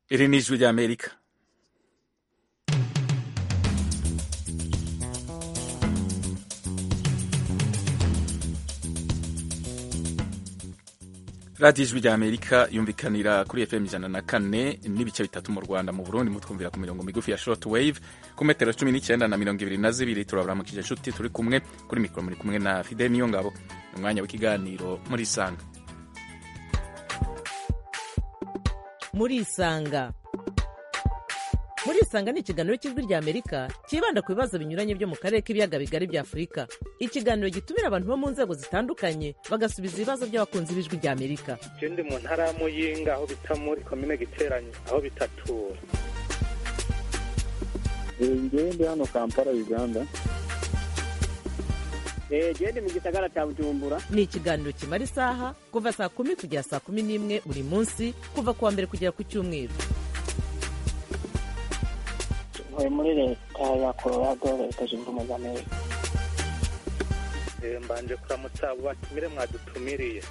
iri ni ijwi ry'amerika radiyo ijwi ry'amerika yumvikanira kuri fm ijana na kane n'ibice bitatu mu rwanda mu burundi mutwumvira ku mirongo migufi ya short wave ku metero cumi n'icyenda na mirongo ibiri na zibiri turaburamukije inshuti turi kumwe kuri mikoro muri kumwe na fidel niyongabo ni umwanya w'ikiganiro muri isanga muri isanga muri isanga ni ikiganiro cy'ijwi ry'amerika cyibanda ku bibazo binyuranye byo mu karere k'ibiyaga bigari bya afurika ikiganiro gitumira abantu bo mu nzego zitandukanye bagasubiza ibibazo by'abakunzi b'ijwi ry'amerika je ndi mu ntara ya muyinga aho bita muri komine giteranye aho bitatura ngewe ndi hano kampala uganda gende mu gisagara cya bujumbura ni ikiganiro kimara isaha kuva saa kumi kugera saa kumi n'imwe buri munsi kuva ku wa mbere kugera ku cyumweru ntuye muri leta ya colorado leta zunze ubumwe za amerika Eh, mbanje kuramutsa abo batumire mwadutumiriye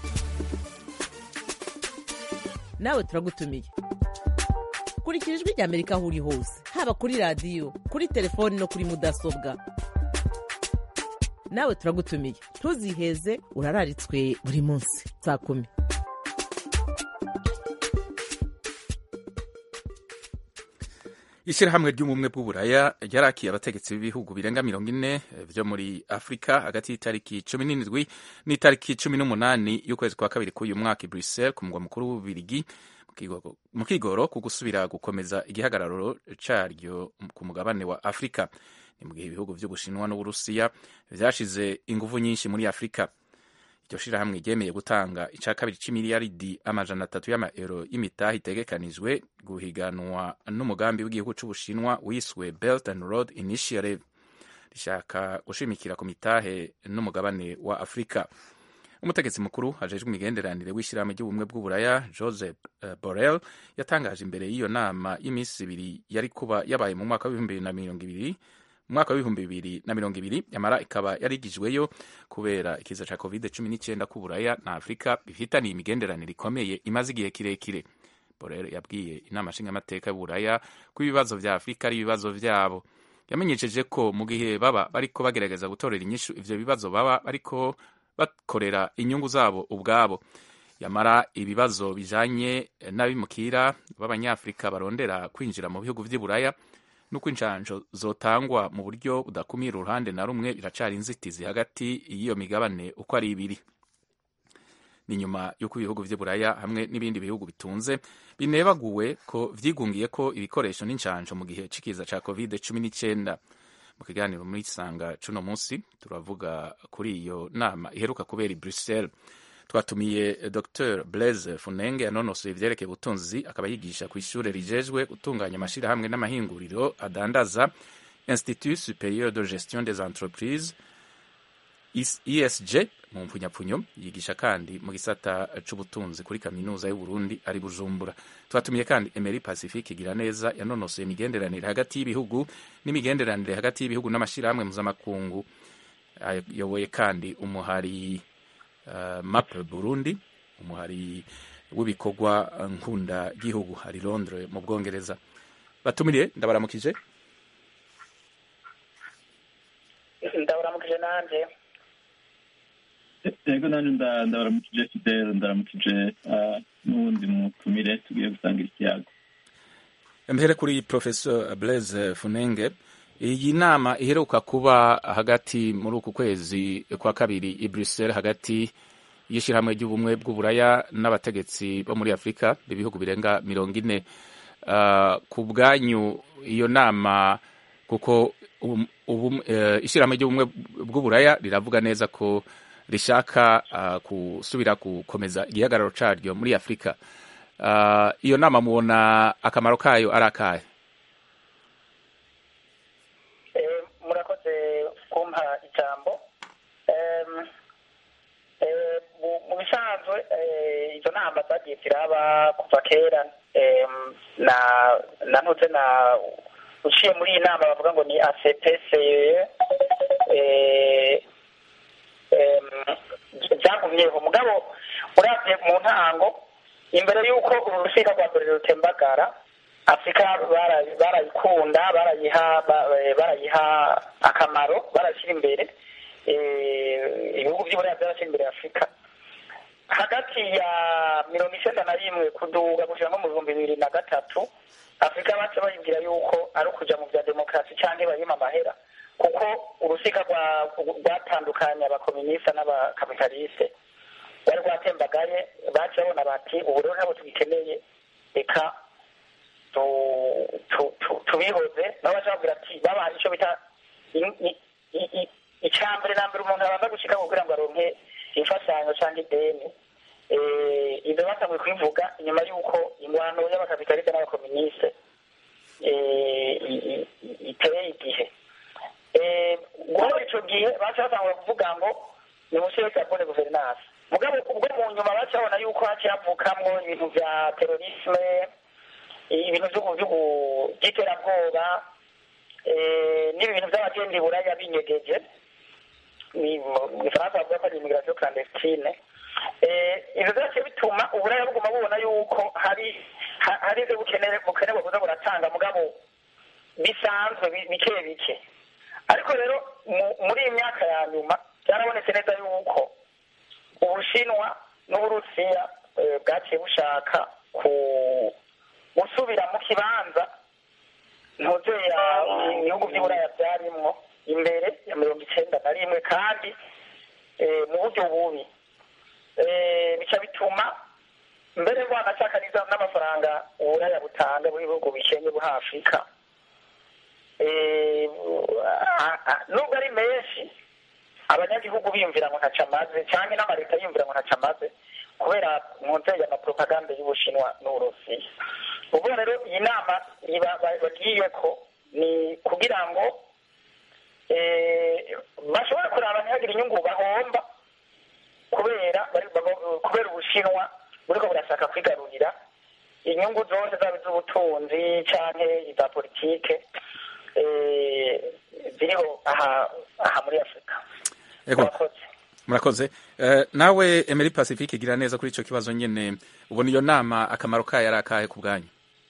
nawe turagutumiye kurikira ijwi ry'amerika aho uri hose haba kuri radiyo kuri telefoni no kuri mudasobwa nawe turagutumiye ntuziheze urararitswe buri munsi saa kumi ishyirahamwe ry'ubumwe bw'uburaya ryarakiye abategetsi b'ibihugu birenga mirongo ine byo muri afurika hagati y'itariki cumi n'indwi n'itariki cumi n'umunani y'ukwezi kwa kabiri k'uyu mwaka i bruxelles ku mugwa mukuru w'ububirigi mu kigoro ku gusubira gukomeza igihagararo caryo ku mugabane wa afurika ni mu gihe ibihugu by'ubushinwa n'uburusiya vyashize inguvu nyinshi muri afurika iryo shirahamwe ryemeye gutanga ica kabiri c'imiliyaridi amajana atatu y'amaero y'imitahe itegekanijwe guhiganwa n'umugambi w'igihugu c'ubushinwa wiswe belt and road initiative rishaka gushimikira ku mitahe n'umugabane wa afurika umutegetsi mukuru ajejwe imigenderanire w'ishyirahamwe ry'ubumwe bw'uburaya joseph uh, borrell yatangaje imbere y'iyo nama y'iminsi ibiri yari kuba yabaye mu mwaka w'ibihumbi bibiri na mirongo ibiri umwaka w'ibihumbi bibiri na mirongo ibiri yamara ikaba yarigijweyo kubera ikiza ca covid cumi n'icyenda k'uburaya na afurika bifitaniye imigenderanire ikomeye imaze igihe kirekire borel yabwiye inama nshingamateka y'uburaya ko ibibazo vya afurika ari ibibazo vyabo yamenyesheje ko mu gihe baba bariko bagerageza gutorera inyishu ivyo bibazo baba bariko bakorera inyungu zabo ubwabo yamara ibibazo bijanye n'abimukira b'abanyafurika barondera kwinjira mu bihugu vy'iburaya nuko injanjo zotangwa mu buryo budakumira uruhande na rumwe biracari inzitizi hagati y'iyo migabane uko ari ibiri ni nyuma y'uko ibihugu vy'iburaya hamwe n'ibindi bihugu bitunze binebaguwe ko vyigungiye ko ibikoresho n'injanjo mu gihe c'ikiza ca covid cumi n'icenda mu kiganiro muri sanga cuno munsi turavuga kuri iyo nama iheruka kubera i bruxelles twatumiye dr blaise funenge yanonosoye ivyerekeye ubutunzi akaba yigisha ku ishure rijejwe gutunganya amashirahamwe n'amahinguriro adandaza institut superieur de gestion des entreprises esg mu mpfunyapfunyo yigisha kandi mu gisata c'ubutunzi kuri kaminuza y'uburundi ari bujumbura twatumiye kandi emery pacifique igira neza yanonosoye imigenderanire hagati y'ibihugu n'imigenderanire hagati y'ibihugu n'amashirahamwe mpuzamakungu ayoboye kandi umuhari uh, map burundi umuhari w'ibikorwa nkunda gihugu hari londres mu bwongereza batumiriye ndabaramukije ndabaramukije nanje yego nanjye ndabaramukije fidel ndaramukije n'uwundi mutumire tugiye gusangira ikiyago mbere kuri professor blaise funenge iyi nama iheruka kuba hagati muri uku kwezi kwa kabiri i bruxelles hagati y'ishyirahamwe ry'ubumwe bw'uburaya n'abategetsi bo muri afurika ibihugu birenga mirongo ine ku bwanyu iyo nama kuko ishyirahamwe ry'ubumwe bw'uburaya riravuga neza ko rishaka gusubira gukomeza igihagararo cyaryo muri afurika iyo nama mubona akamaro kayo ari akahe murakoze kumpa ijambo mu bisanzwe izo nama zagiye ziraba kuva kera na ntuze na uciye muri iyi nama bavuga ngo ni acpce byagumyeho mugabo uravye mu ntango imbere y'uko urusika rwa mbere rutembagara afurika bara- barayikunda barayiha ba- barayiha akamaro barashyira imbere eh, ibihugu by'uburaya byarashyira imbere afurika hagati ya mirongo icyenda na rimwe kuduga gushyira nko mu bihumbi bibiri na gatatu afurika baca bayibwira yuko ari ukuja mu bya demokarasi cyangwa bayima amahera kuko urusiga rwa- rwatandukanye abakominisita n'abakapitaliste rwari rwatembagaye baca babona bati ubu rero ntabwo tugikeneye reka tu- tu- tu- tubihoze nabo baca babwira ati babaha icyo bita i- i- i- i- icya mbere na mbere umuntu abanza gushika kugira ngo aronke imfashanyo cyangwa ideni Eh, ibyo batanguye kubivuga inyuma y'uko ingwano y'abakapitaliste n'abakominisite eh, i- i- i- iteye igihe Eh, guhera icyo gihe baca batangura kuvuga ngo ni mushyire carbone guverinance mugabo ubwo mu nyuma baca babona yuko haciye havukamwo ibintu bya terorisme ibintu by'ubu- by'ubu- by'iterabwoba eh, n'ibintu by'abagenda i buraya binyegeje ni mu gifaransa bavuga ko ari immigration clandestine Eh, ibyo byose bituma uburaya buguma bubona yuko hari ha- hari ibyo bukenere bukenerwa kuza buratanga mugabo bisanzwe bi- bike bike ariko rero mu- muri iyi myaka ya nyuma byarabonetse neza yuko ubushinwa n'uburusiya eh, bwaciye bushaka ku gusubira mu kibanza ntuzeya ibihugu by'uburaya byarimwo imbere ya mirongo icyenda na rimwe kandi eh, mu buryo bubi Eh, bica bituma mbere rwanashaka n'iza- n'amafaranga uburaya butanga mu bihugu bikennye buha afurika Eh, a- a- nubwo ari menshi abanyagihugu biyumvira ngo ntaco amaze canke n'amaleta yiyumvira ngo ntaco amaze kubera nkunzeye amapropaganda y'ubushinwa n'uburusiya ubwo rero iyi nama iba- ba- bagiyeko ni kugira ngo eh, bashobore kuraba ntihagire inyungu bahomba kubera bari- baba- kubera ubushinwa buriko burashaka kwigarurira inyungu zose zaba iz'ubutunzi canke iza politike eh, ziriho aha aha muri afurika Ego. Murakoze. murakoze Eh, nawe emeri pacifique gira neza kuri icyo kibazo nyine ubona iyo nama akamaro kayo ari akahe ku bwanyu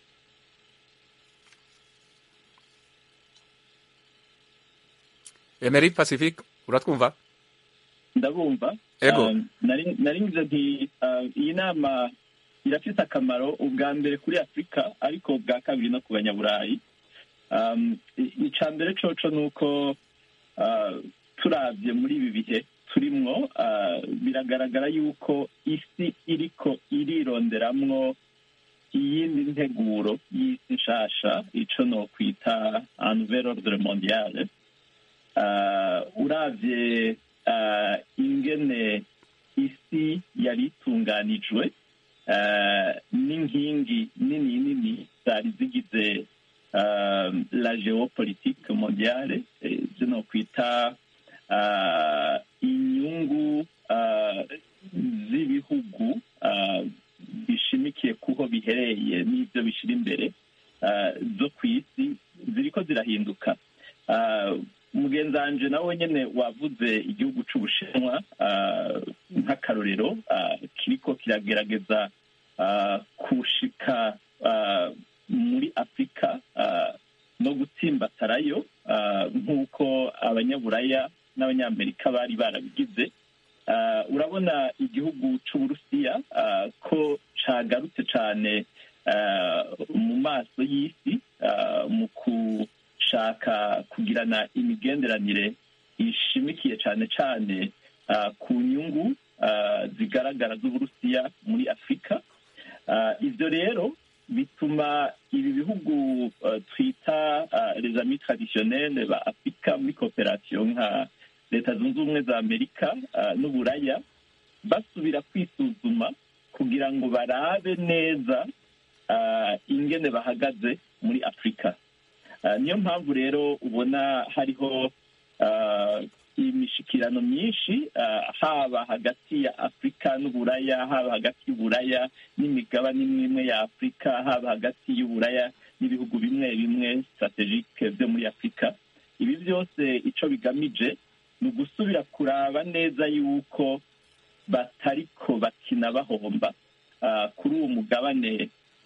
emeri pacifique uratwumva ndabumva Ego. Um, nari nari ngize nti uh, iyi nama irafite akamaro ubwa mbere kuri afurika ariko ubwa kabiri no ku banyaburayi um, i- ica mbere coco ni uko uh, turabye muri ibi bihe turimwo uh, biragaragara yuko isi iriko irironderamwo iyindi nteguro y'isi nshasha ico nokwita un nouvel ordre mondiale uh, uravye uh, ingene isi yari itunganijwe uh, n'inkingi nini nini zari zigize uh, la geopolitique mondiale eh, zino kwita uh, inyungu uh, z'ibihugu uh, bishimikiye kuho bihereye n'ibyo bishira imbere uh, zo ku isi ziriko zirahinduka uh, mugenzi wanje nawe nyene wavuze igihugu c'ubushinwa uh, nk'akarorero uh, kiriko kiragerageza uh, kushika uh, muri afurika uh, no gutsimbatarayo uh, nk'uko abanyaburaya n'abanyamerika bari barabigize uh, urabona igihugu c'uburusiya uh, ko cagarutse cane uh, mu maso y'isi uh, mu gushaka kugirana imigenderanire ishimikiye cane cane uh, ku nyungu uh, zigaragara z'uburusiya muri afurika uh, ivyo rero bituma ibi bihugu uh, twita uh, les amis traditionnels ba afurika muri cooperation nka leta zunze ubumwe za amerika uh, n'uburaya basubira kwisuzuma kugira ngo barabe neza uh, ingene bahagaze muri afurika uh, niyo mpamvu rero ubona hariho uh, imishikirano myinshi uh, haba hagati ya afurika n'uburaya haba hagati y'uburaya n'imigabane imwe imwe ya afurika haba hagati y'uburaya n'ibihugu bimwe bimwe strategike byo muri afurika ibi byose ico bigamije ni ugusubira kuraba neza yuko batariko bakina bahomba uh, kuri uwo mugabane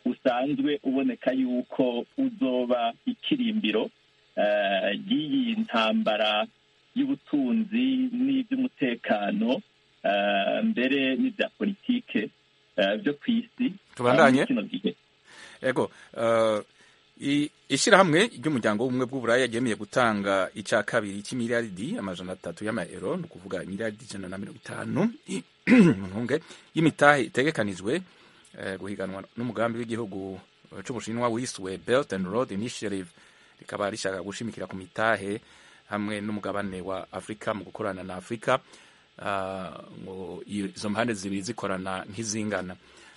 usanzwe uboneka yuko uzoba ikirimbiro ry'iyi ntambara y'ubutunzi n'iby'umutekano mbere n'ibya politike byo ku isi tubandanye kino gihe ego ishyirahamwe ry'umuryango w'ubumwe bw'uburaya ryemeye gutanga icya kabiri cy'imiliyaridi amajana atatu y'amayero ni ukuvuga imiliyaridi ijana na mirongo itanu ntunge y'imitahe itegekanijwe guhiganwa n'umugambi w'igihugu cy'ubushinwa wiswe belt and road initiative rikaba rishaka gushimikira ku mitahe hamwe n'umugabane wa afurika mu gukorana na afurika ngo izo mpande zibiri zikorana nk'izingana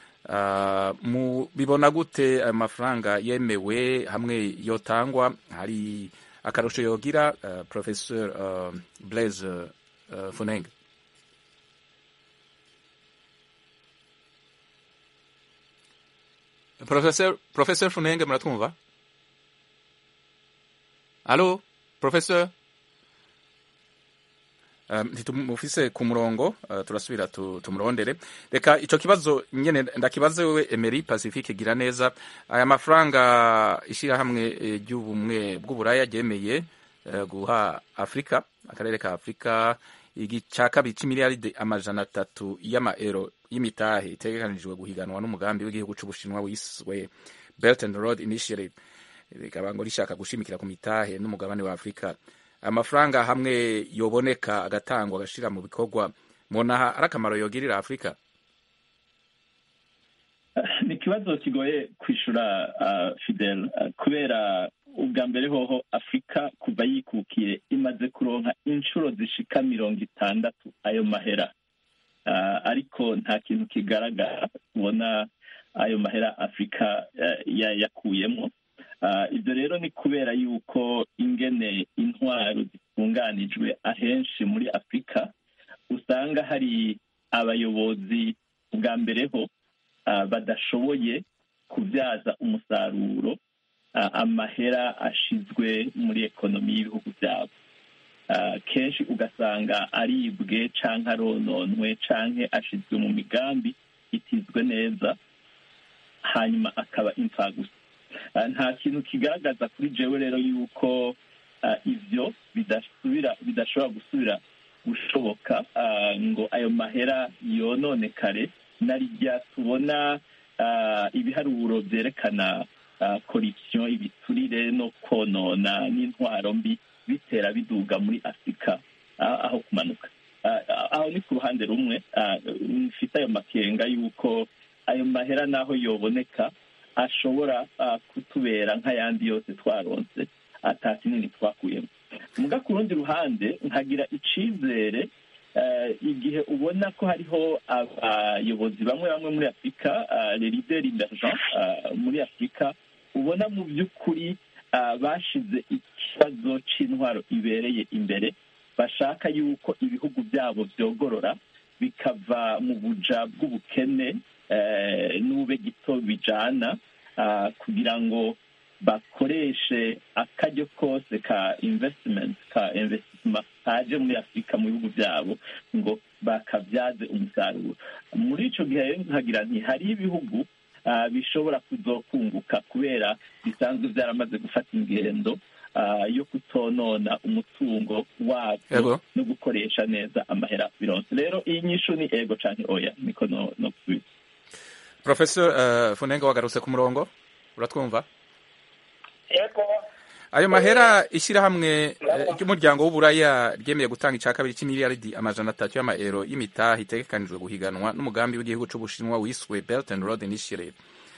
bibona gute ayo mafaranga yemewe hamwe yotangwa hari akarusho yogira professor blaise funenge professor professor funenge muratwumva alo professor ntitumufise ku murongo turasubira tumurondere reka icyo kibazo nyine ndakibaze wewe emeri pacifique gira neza aya mafaranga ishyirahamwe ry'ubumwe bw'uburaya ryemeye guha afurika akarere ka afurika cya kabiri cy'imiliyaride amajana atatu y'amaero y'imitahe itegekanijwe guhiganwa n'umugambi w'igihugu cy'ubushinwa wiswe belt and road initiative rikaba ngo rishaka gushimikira ku mitahe n'umugabane wa afurika amafaranga hamwe yoboneka agatangwa agashira mu bikorwa mubona ari akamaro yogirira afurika ni ikibazo kigoye kwishura fidel kubera ubwa mbere hoho afurika kuva yikukiye imaze kuronka inshuro zishika mirongo itandatu ayo mahera ariko nta kintu kigaragara ubona ayo mahera afurika yakuyemo ibyo rero ni kubera yuko ingene intwaro zitunganijwe ahenshi muri afurika usanga hari abayobozi bwa mbere ho badashoboye kubyaza umusaruro amahera ashizwe muri ekonomi y'ibihugu byabo kenshi ugasanga aribwe cyangwa arononwe cyangwa ashizwe mu migambi itizwe neza hanyuma akaba imfagusa nta kintu kigaragaza kuri jewe rero yuko ibyo bidasubira bidashobora gusubira gushoboka ngo ayo mahera yononekare na rya tubona ibiharuro byerekana korupsiyo ibiturire no konona n'intwaro mbi bitera biduga muri afurika aho kumanuka aho ni ku ruhande rumwe mfite ayo makenga y'uko ayo mahera n'aho yoboneka ashobora kutubera nk'ayandi yose twaronse ata kinini twakuyemo muga ku rundi ruhande nkagira icyizere igihe ubona ko hariho abayobozi bamwe bamwe muri afurika lerideri d'argent muri afurika ubona mu by'ukuri bashize ikibazo cy'intwaro ibereye imbere bashaka yuko ibihugu byabo byogorora bikava mu buja bw'ubukene n'ube gito bijana kugira ngo bakoreshe akaryo kose ka investment ka investisima kaje muri afurika mu bihugu byabo ngo bakabyaze umusaruro muri icyo gihe nkagira nti hari ibihugu bishobora kuzokunguka kubera bisanzwe byaramaze gufata ingendo yo kutonona umutungo wabyo no gukoresha neza amahera bironse rero iyi nyishu ni ego cyane oya niko no gusubiza professor funenga wagarutse ku murongo uratwumva yego ayo mahera ishyirahamwe ry'umuryango w'uburaya ryemeye gutanga icya kabiri cy'imiliyaridi amajana atatu y'amaero y'imitahe itegekanijwe guhiganwa n'umugambi w'igihugu cy'ubushinwa wiswe belt and road initiative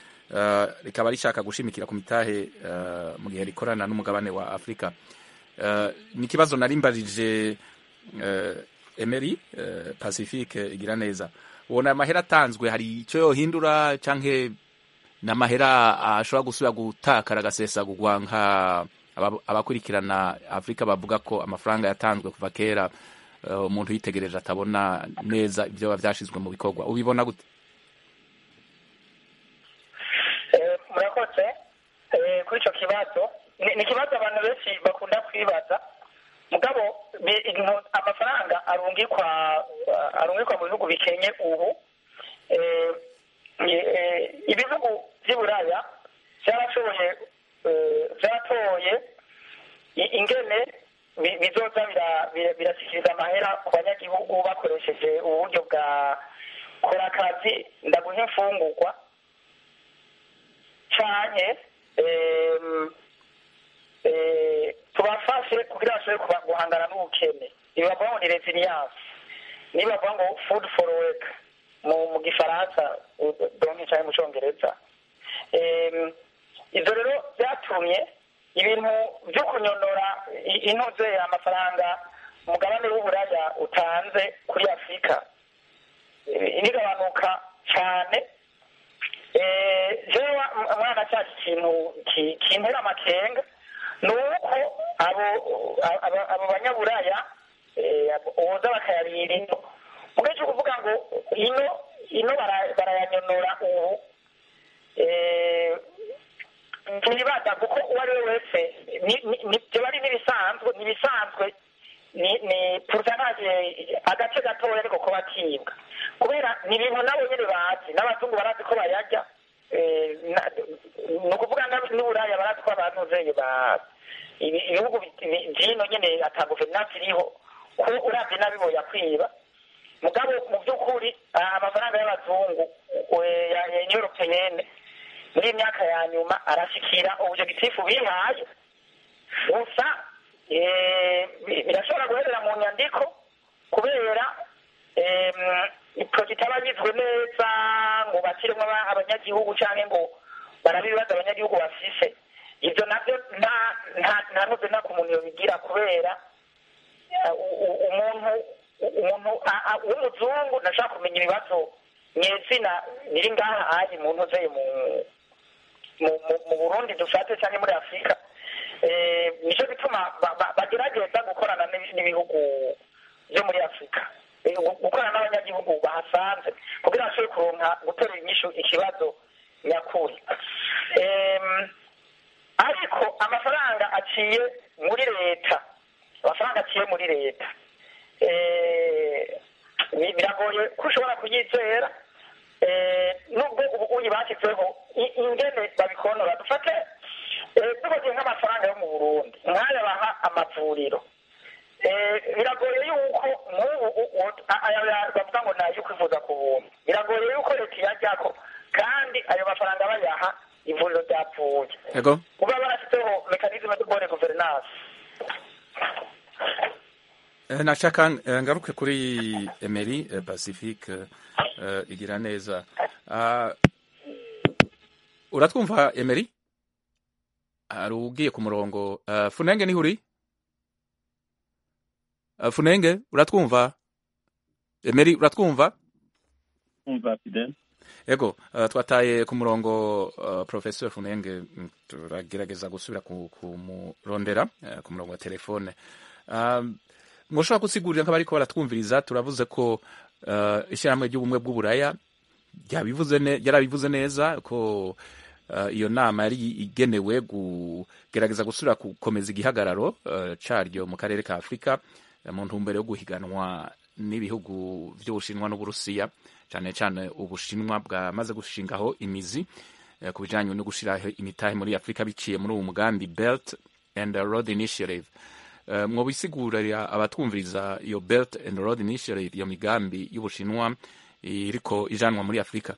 rikaba rishaka gushimikira ku mitahe mu gihe rikorana n'umugabane wa afurika ni ikibazo narimbarije emeri pacifique igira neza ubona amahera atanzwe hari icyo yohindura cyangwa ni amahera ashobora gusubira gutakara agasesagurwa nka abakurikirana afurika bavuga ko amafaranga yatanzwe kuva kera umuntu yitegereje atabona neza ibyo byashyizwe mu bikorwa ubibona gute murakoze kuri icyo kibazo ni ikibazo abantu benshi bakunda kwibaza mugabo amafaranga arungikwa arungikwa mu bihugu bikenye ubu ibihugu by'i buraya byarashoboye eh, byaratoye i- ingene bi- bizoza bira- bira- birashyikiriza amahera ku banyagihugu bakoresheje uburyo bwa kora akazi ndaguha imfungurwa canke em, eh, tubafashe kugira bashobore kuba- guhangana n'ubukene ibi bavuga ngo ni resilience niba bavuga ngo food for work mu mu gifaransa u- donke canke mu congereza Em, ivyo rero vyatumye ibintu vyo kunyonora i- intuze amafaranga umugabane w'uburaya utanze kuri afurika eh, bigabanuka cane Eh, jewe mwana cyacu ikintu ki- kintera amakenga ni uko abo abo- abo banyaburaya eh, boza bakayarira ino mugihe cyo kuvuga ngo ino ino bara- barayanyonora ubu eh, ntibaza kuko uwo ari we wese ni- ni- ni- biba ari n'ibisanzwe n'ibisanzwe ni ni pourcentage agace gatoya ariko ko bakibwa kubera ni ibintu nabo nyine bazi n'abazungu barazi ko bayarya eh, na- ni ukuvuga n'ab- n'uburaya barazi ko abantu zeye ba ibi- ibihugu bi- bi- vyino nyene ata guverinansi iriho ko uravye nabi boyakwiba mugabo mu by'ukuri ah, amafaranga y'abazungu eh, ya ya Union Européenne muri iyi myaka ya nyuma arashikira objectif bihaye gusa eh, bi- birashobora guherera mu nyandiko kubera iporoje itabanyizwe neza ngo bashyiremo aba- abanyagihugu cyangwa ngo barabe ibibazo abanyagihugu bafise ibyo nabyo nta nta nta nubwo nta ku muntu yobigira kubera eh, u- u- umuntu umuntu a- a- w'umuzungu ntashaka kumenya ibibazo nyezina biri ngaha ayi muntu uzeye mu mu- mu- mu burundi dufate cyangwa muri afurika Eh, nicyo gituma ba- ba- bagerageza gukorana n'ibi- n'ibihugu byo muri afurika Eh, gu- gukorana n'abanyagihugu bahasanze kugira ngo bashobore kuronka gutora inyishu ikibazo nyakuri Em, ariko amafaranga aciye muri leta amafaranga aciye muri leta eh, bi- biragoye ko ushobora kuyizera eh, nubwo ubu uyi bashyizeho i- ingene babikonora dufate eh, tubaze nk'amafaranga yo mu burundi nk'aya baha amavuriro Eh, biragoye yuko nk'ubu u- u- a- aya ya- bavuga ngo ni ayo kwivuza ku buntu biragoye yuko leta iyajyako kandi ayo mafaranga bayaha ivuriro ryapfuye yego kuba barashyizeho mekanizme de bonne gouvernance Eh, nashaka eh, ngaruke kuri Emery eh, Pacifique eh, igira neza Ah, uratwumva Emery hari ugiye ku murongo Ah, Funenge niho uri Ah, Funenge uratwumva Emery uratwumva umva fidel Ego, uh, twataye ku murongo uh, Professor Funenge mm, turagerageza gusubira ku- kumurondera uh, ku murongo wa telefone. Um, mwoshobora gusigurira nk'abariko baratwumviriza turavuze ko uh, ishyirahamwe ry'ubumwe bw'uburaya ryabivuze ne, yarabivuze neza ko uh, iyo nama yari igenewe kugerageza gusubira gukomeza igihagararo uh, caryo mu karere ka Afurika uh, mu ntumbero yo guhiganwa n'ibihugu by'Ubushinwa n'Uburusiya cyane cyane Ubushinwa bwamaze gushingaho imizi eh, ku bijyanye no gushyiraho imitahe muri Afurika biciye muri uwo mugambi Belt and Road Initiative Eh, mwobisigurira abatwumviriza iyo Belt and Road Initiative iyo migambi y'Ubushinwa iriko ijanwa muri Afurika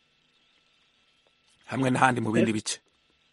hamwe n'ahandi mu bindi bice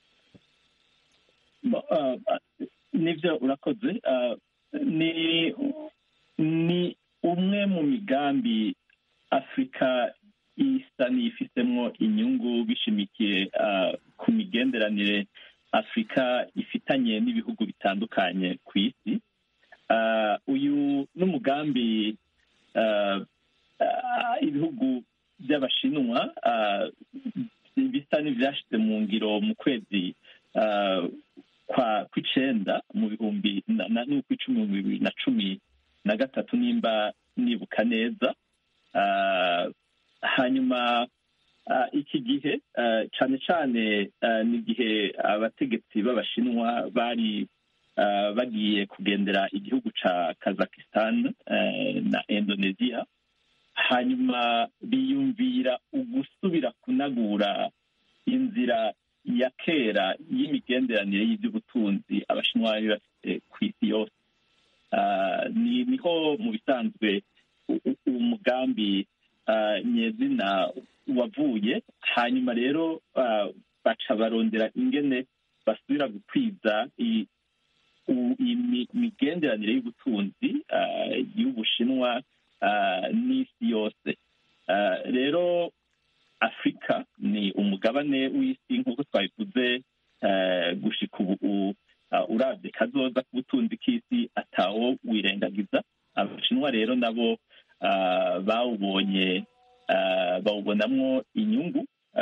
Bo- ah, ah, nibyo urakoze Ah, ni ni umwe mu migambi afurika isa n'iyifitemo inyungu bishimikiye ah, ku migenderanire afurika ifitanye n'ibihugu bitandukanye ku isi Ah, uyu n'umugambi ah, ah, ibihugu by'abashinwa ah, bisa n'ibyashyize mu ngiro mu kwezi ah, kwa kw'icenda mu bihumbi na- na- n'ukw'icumi mu bibiri na cumi na gatatu nimba nibuka neza Ah, hanyuma ah, iki gihe ah, cane cane ah, ni igihe abategetsi b'abashinwa bari ah, bagiye kugendera igihugu ca kazakistan eh, na indonesia hanyuma biyumvira ugusubira kunagura inzira ya kera y'imigenderanire y'iby'ubutunzi abashinwa bari bafite ku isi yose ni niho mu bisanzwe umugambi nyezina wavuye hanyuma rero baca barondera ingene basubira gukwiza imigenderanire y'ubutunzi y'ubushinwa n'isi yose rero afurika ni umugabane w'isi nk'uko twabivuze gushika ubu urabye kazoza k'ubutunzi k'isi atawo wirengagiza abashinwa rero nabo bawubonye bawubonamwo inyungu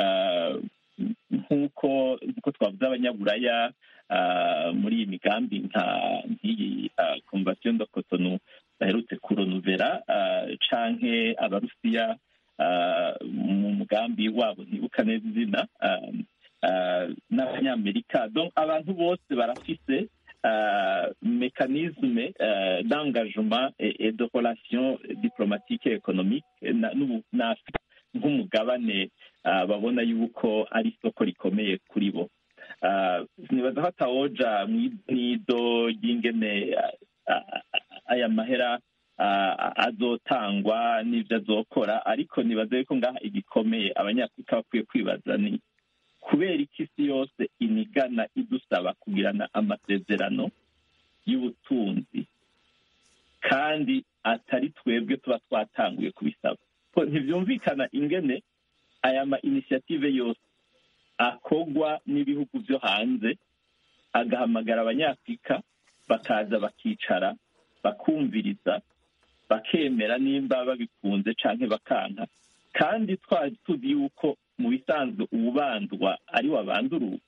nk'uko nk'uko twavuze abanyaburaya muri iyi migambi nka nk'iyi komvasiyo do kotonu baherutse kuronuvera canke abarusiya mu mugambi wabo ntibuka neza izina n'abanyamerika abantu bose barafise mécanisme d'engagement et de relation diplomatique et économique n'afurika nk'umugabane babona yuko ari isoko rikomeye kuri bo nibaza ko atawoja mw'ido ry'ingene aya mahera azotangwa n'ibyo azokora ariko nibaza yuko ngaha igikomeye abanyafurika bakwiye kwibaza ni kubera iki isi yose inigana idusaba kugirana amasezerano y'ubutunzi kandi atari twebwe tuba twatanguye kubisaba ntibyumvikana ingene aya ma inisiyative yose akogwa n'ibihugu byo hanze agahamagara abanyafurika bakaza bakicara bakumviriza bakemera nimba babikunze canke bakanka kandi twari tuzi yuko mu bisanzwe ubandwa ari wabanduruye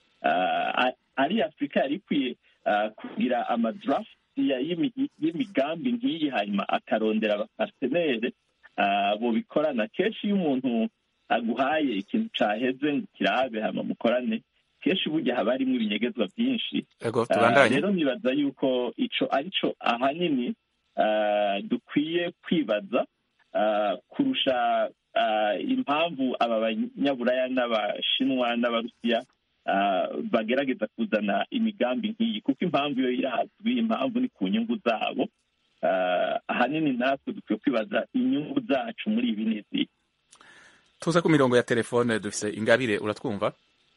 ari afurika yari ikwiye kugira amadraft y'imigambi nk'iyi hanyuma akarondera abapartenere bobikorana kenshi iyo umuntu aguhaye ikintu caheze ngo kirabe hama mukorane kenshi burya haba harimwo ibinyegezwa byinshi rero nibaza yuko ico arico ahanini dukwiye kwibaza kurusha impamvu aba banyaburaya n'abashinwa n'abarusiya bagerageza kuzana imigambi nk'iyi kuko impamvu yo irazwi impamvu ni ku nyungu zabo ahanini natwe dukwiye kwibaza inyungu zacu muri ibi n'izi tuze ku mirongo ya telefone dufise ingabire uratwumva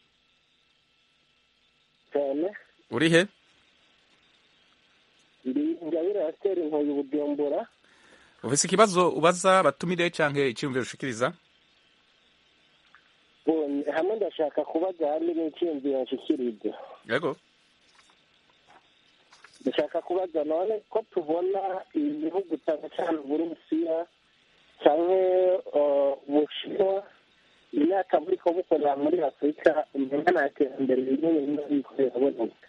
cyane uri he ndi ingabire ya siteri nkoye ubujumbura ufise ikibazo ubaza batumire canke iciyumviro ushikiriza hamwe ndashaka kubaza hamwe n'iciyumviro nshikiriza yego ndashaka kubaza none ko tubona ibihugu cyane cyane uburusiya canke ubushinwa imyaka buriko bukorera muri afurika umenga nta terambere rinini riba ririko riraboneka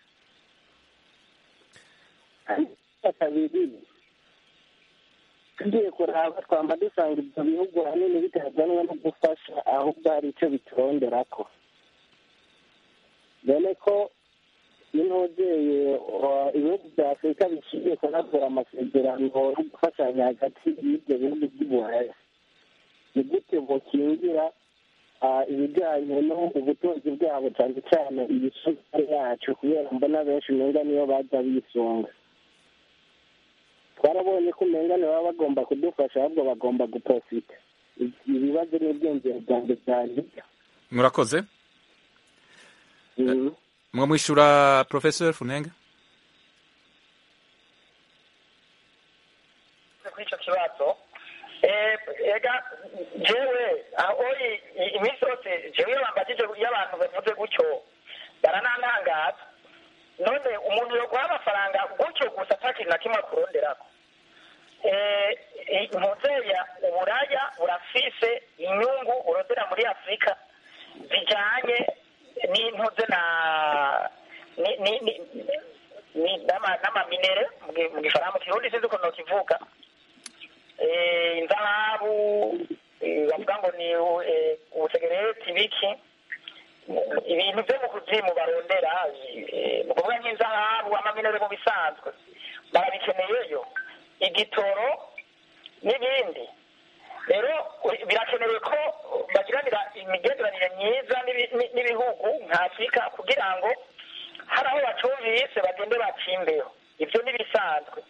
kabiri tugiye kuraba twamba dusanga ibyo bihugu ahanini bitazanwa no gufasha ahubwo hari icyo bituronderako dore ko n'intogeye ibihugu bya afurika biciye kunagura amasezerano yo gufashanya hagati y'ibyo bihugu by'ubuhaya ni gute bukingira ibijyanye ubutunzi bwabo cyane cyane ibisukari yacu kubera mbona benshi umenga niyo bajya bisunga twarabonye ko umenga baba bagomba kudufasha ahubwo bagomba guprofita ibibazo n'ibyiyumviro byanjye byari murakoze mwamwishyura porofesor funenga kuri icyo kibazo ega jewe aho iminsi yose jewe iyo bambagije iyo abantu bavuze gutyo baranantangaza none umuntu yoguha amafaranga gutyo gusa nta kintu na kimwe akuronderako muzeya uburaya burafise inyungu urondera muri afurika zijanye n'intuze na n'amaminere mu gifaransa mu kirundi sinzi ukuntu kivuga inzahabu bavuga ngo ni ubusegereti biki ibintu byo mu kuzimu barondera ni ukuvuga nk'inzahabu amaminere mu bisanzwe barabikeneyeyo igitoro n'ibindi rero birakenewe ko bagiranira imigenderanire myiza n'ibi- ni- n'ibihugu nka afurika kugira ngo hari aho bacumvise bagende bacimbeho ibyo ntibisanzwe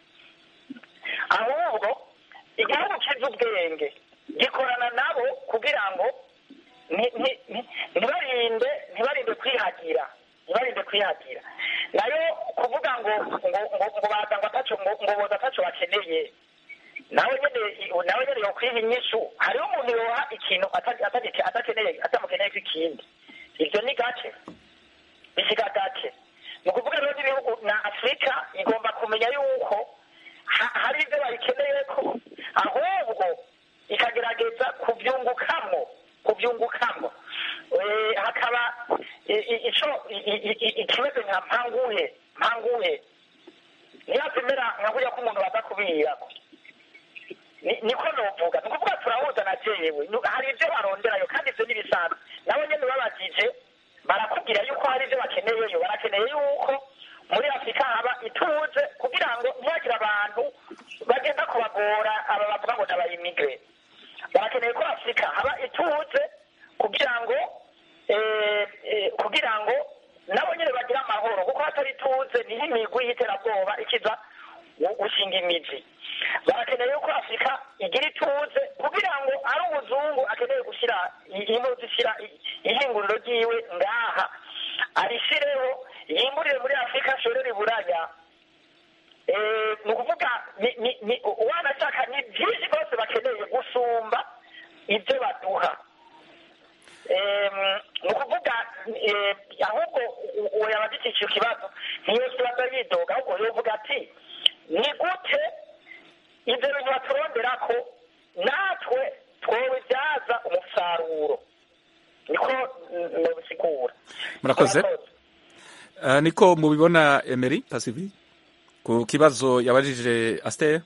ahubwo igihugu kizi ubwenge gikorana nabo kugira ngo ni- ni- ni- ntibarinde ntibarinde kwihagira ntibarinde kwihagira nayo kuvuga ngo ngo ngo ngo baza ngo ataco ngo ngo boza ataco bakeneye nawe nyene nawe nyene yokwiha inyishu hariho umuntu yoha ikintu ata- atagike- atakeneye atamukeneye ikindi ivyo ni gake bishika gake ni ukuvuga rero n'ibihugu na afurika igomba kumenya yuko ha- hari ibyo bayikeneye ko ahubwo ikagerageza kubyungukamwo kubyungukamo Eh, hakaba i- i- ico i- i- i- ikimeze nka mpanguhe mpanguhe ntiyazimera nka kurya ko umuntu baza kubiyirako Ni- niko novuga ni ukuvuga turahuza na jewe Nu- hari ibyo baronderayo kandi ibyo n'ibisanzwe nabo nyene babajije barakubwira yuko hari ibyo bakeneyeyo barakeneye yuko muri afurika haba ituze kugira ngo ntihagire abantu bagenda kubagora aba bavuga ngo n'abayimigre barakeneye ko afurika haba ituze kugira ngo eh, eh, kugira ngo nabo nyine bagire amahoro kuko hatari ituze niho imigwi y'iterabwoba ikiza gu- gushinga imizi barakeneye yuko afurika igira ituze kugira ngo ari umuzungu akeneye gushyira impuzu ishyira ihinguriro ryiwe ngaha arishireho yimburire muri afurika ashorere iburaya Eh, ni ukuvuga ni- ni- ni- wanashaka ni byinshi rwose bakeneye gusumba ibyo baduha Em, ni ukuvuga eh, ahubwo u- uwo yaba agifite icyo kibazo ntiyose baza yidoga ahubwo yovuga ati ni gute ibyo bintu baturondera ko natwe twobibyaza umusaruro niko nobisigura Murakoze. Uh, niko mubibona Emery Pacifique ku kibazo yabajije Aster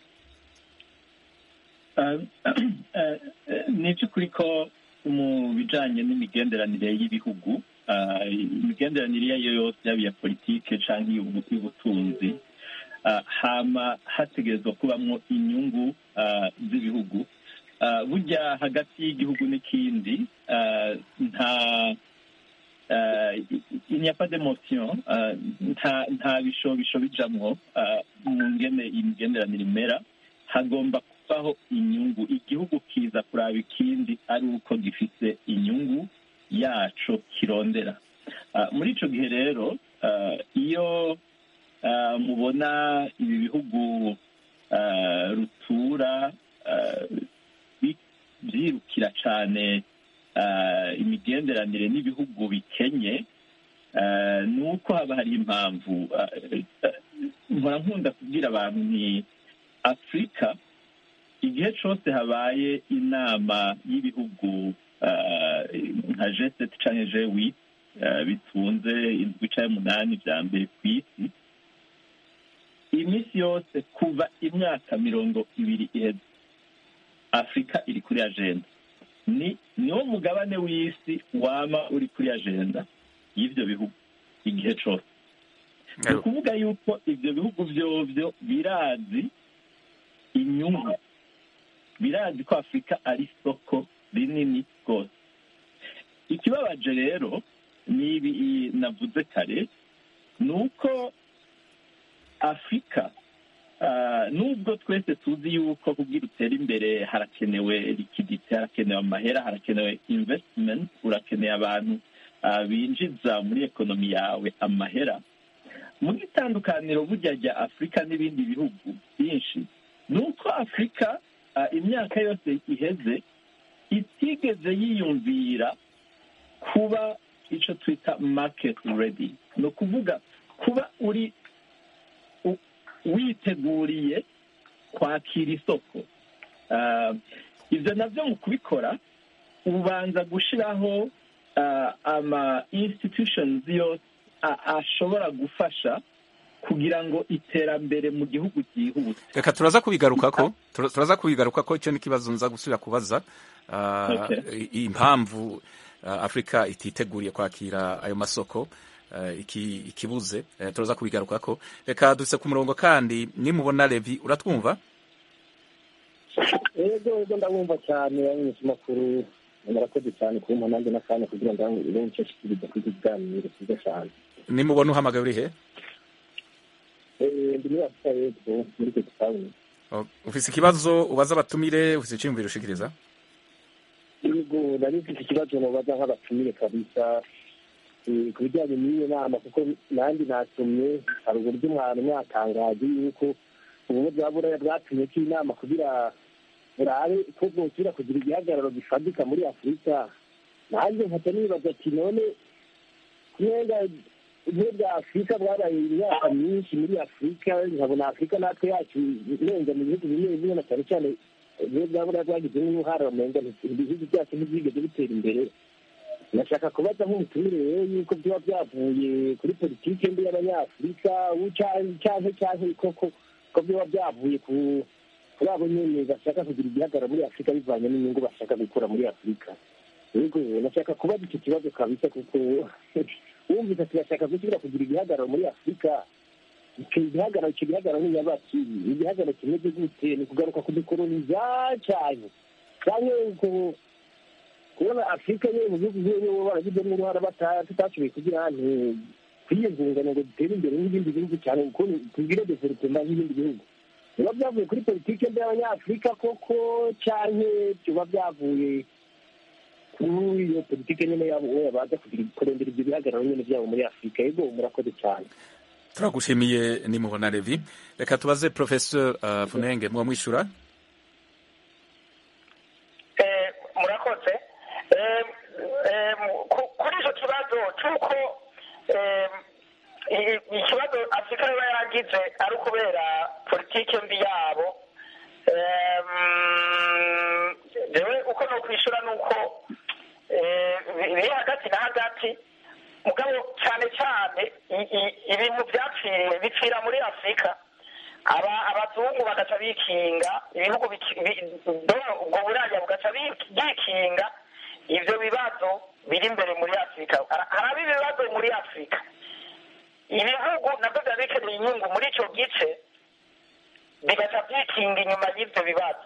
ni iby'ukuri ko mu bijyanye n'imigenderanire y'ibihugu ah, imigenderanire iyo ari yo yose yaba iya politike cyangwa iy'ubutunzi ah, hama hategerezwa kubamo inyungu ah, z'ibihugu Ah, burya hagati y'igihugu n'ikindi ah, nta uh, il n'y a pas d'émotion uh, nta nta bishobisho bijamwo uh, mu ngene imigenderanire imera hagomba kubaho inyungu igihugu kiza kuraba ikindi ari uko gifite inyungu yaco kirondera uh, muri ico gihe rero uh, iyo uh, mubona ibi bihugu uh, rutura uh, bi- byirukira cane uh, imigenderanire n'ibihugu bikenye uh, ni uko haba hari impamvu uh, uh, mpora nkunda kubwira abantu ni afurika igihe cyose habaye inama y'ibihugu uh, nka g7 canke g8 uh, bitunze indwi canke umunani vya mbere ku isi iminsi yose kuva imyaka mirongo ibiri iheze afurika iri kuri agenda ni niwo mugabane w'isi wama uri kuri agenda y'ivyo bihugu igihe cose ni ukuvuga yuko ivyo bihugu vyovyo birazi inyungu birazi ko afurika ari isoko rinini rwose ikibabaje rero ni ibi navuze kare ni uko afurika ah, nubwo twese tuzi yuko kugira utere imbere harakenewe likidite harakenewe amahera harakenewe investment urakeneye abantu ah, binjiza muri ekonomi yawe amahera mu itandukaniro burya rya afurika n'ibindi bihugu byinshi ni uko afurika ah, imyaka yose iheze itigeze yiyumvira kuba icyo twita market ready ni ukuvuga kuba uri u- witeguriye kwakira isoko Ah, ibyo nabyo mu kubikora ubanza gushyiraho ah, ama institutions yose a- ashobora gufasha kugira ngo iterambere mu gihugu ryihute reka turaza kubigarukako Tura- turaza kubigarukako icyo ni ikibazo nza gusubira kubaza Ah, Okay. i- impamvu ah, afurika ititeguriye kwakira ayo masoko ah, iki- ikibuze Eh, turaza kubigarukako reka duse ku murongo kandi nimubona levi uratwumva yego yego ndabumva cyane abanyeshuri makuru murakoze cyane kumpa nanjye n'akanya kugira ngo ibe nicyo shikiriza kuri iki kiganiro cyiza cyane nimubona uhamagaye uri he Eh, ndi muri afurika y'epfo muri cape town Oh, ufise ikibazo ubaza abatumire ufise iciyumviro ushikiriza yego nari mfite ikibazo nobaza nk'abatumire kabisa eh, ku bijyanye n'iyo nama kuko nanjye nasomye hari uburyo umwana mwatangaje yuko ubumwe bwa buraya bwatumye ko inama kugira burabe ko bwosubira kugira igihagararo gifatika muri afurika nanjye nkajya nibaza ati none kumenga ubumwe bwa afurika bwabaye imyaka myinshi muri afurika nkabona afurika natwe yacu irenga mu bihugu bimwe bimwe na cyane cyane ubumwe bwa buraya bwagizemo uruhare bamenga ibihugu byacu ntibyigeze bitera imbere ndashaka kubaza nk'umutumire rero yuko byaba byavuye kuri politiki mbi y'abanyafurika cyangwa cyangwa koko ko byaba byavuye ku kuri abo nyene bashaka kugira igihagararo muri afurika bivanye n'inyungu bashaka gukura muri afurika yego nashaka kubaza icyo kibazo kabisa kuko wumvise ati bashaka gusubira kugira igihagararo muri afurika icyo gihagararo icyo gihagararo ni nyabaki igihagararo kimeze gute ni kugaruka kudukoroniza cyane cyangwa ku- kubona afurika yewe mu bihugu bimwe bo baragizemo uruhara bata- tutashoboye kugira nti kwiyungunganya ngo dutere imbere n'ibindi bihugu cyane kuko tugire developema nk'ibindi bihugu biba byavuye kuri politiki mbi y'abanyafurika koko cyane biba byavuye kuri iyo politiki nyine yabo we baza kugira kurondera ibyo bihagararo nyine byabo muri afurika yego murakoze cyane turagushimiye nimubona levi reka tubaze professeur uh, funenge muba mwishura Eh, murakoze Eh, eh, ku- kuri icyo kibazo cy'uko eh, i- ikibazo afurika iba yaragize ari ukubera politiki mbi yabo Eh, mm, jewe uko no kwishyura ni uko eh, biri hagati na hagati mugabo cyane cyane i- i- ibintu byapfiriye bipfira muri afurika aba abazungu bagaca bikinga ibihugu biki- bi- do- ubwo buraya bugaca bi- byikinga ivyo bibazo biri imbere muri afurika Har- haraba ibibazo muri afurika ibihugu nabyo biba bikeneye inyungu muri ico gice bigaca byikinga inyuma y'ivyo bibazo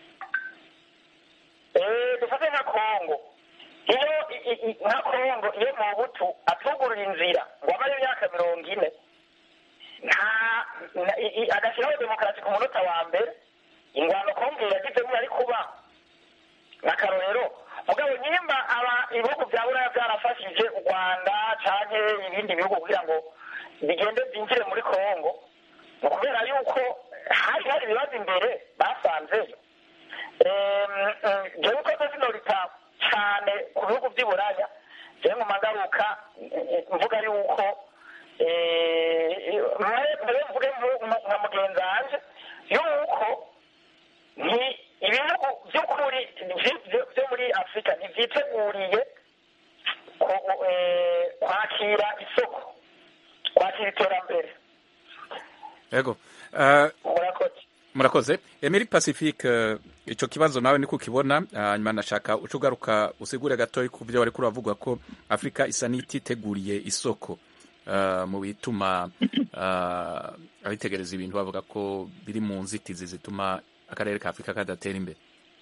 Eh, dufate nka kongo iyo i- i- i- nka kongo iyo mubutu atugurura inzira ngo amare imyaka mirongo ine nta na- i- i- agashyiraho demokarasi ku munota wa mbere ingwano kongo yagizemo yari kuba n'akarorero mugabo nyimba aba ibihugu bya buraya byarafashije u rwanda canke ibindi bihugu kugira ngo bigende byinjire muri kongo ni ukubera yuko hari hari ibibazo imbere basanzeyo Em, em, jewe uko nzi norita cane ku bihugu vy'i buraya jewe nguma ngaruka eh, mvuga yuko mbere mvuge nku- nka nka mugenzi wanje yuko ni ibihugu by'ukuri vy- vy- vyo muri afurika ntivyiteguriye ku- eh, kwakira isoko kwakira iterambere yego uh, murakoze murakoze emeri pacifique uh, ico kibazo nawe niko ukibona hanyuma uh, nashaka uca ugaruka usigure gatoya ku byo wariko uravuga ko afurika isa n'ititeguriye isoko uh, mu bituma uh, abitegereza ibintu bavuga ko biri mu nzitizi zituma akarere ka afurika kadatera imbere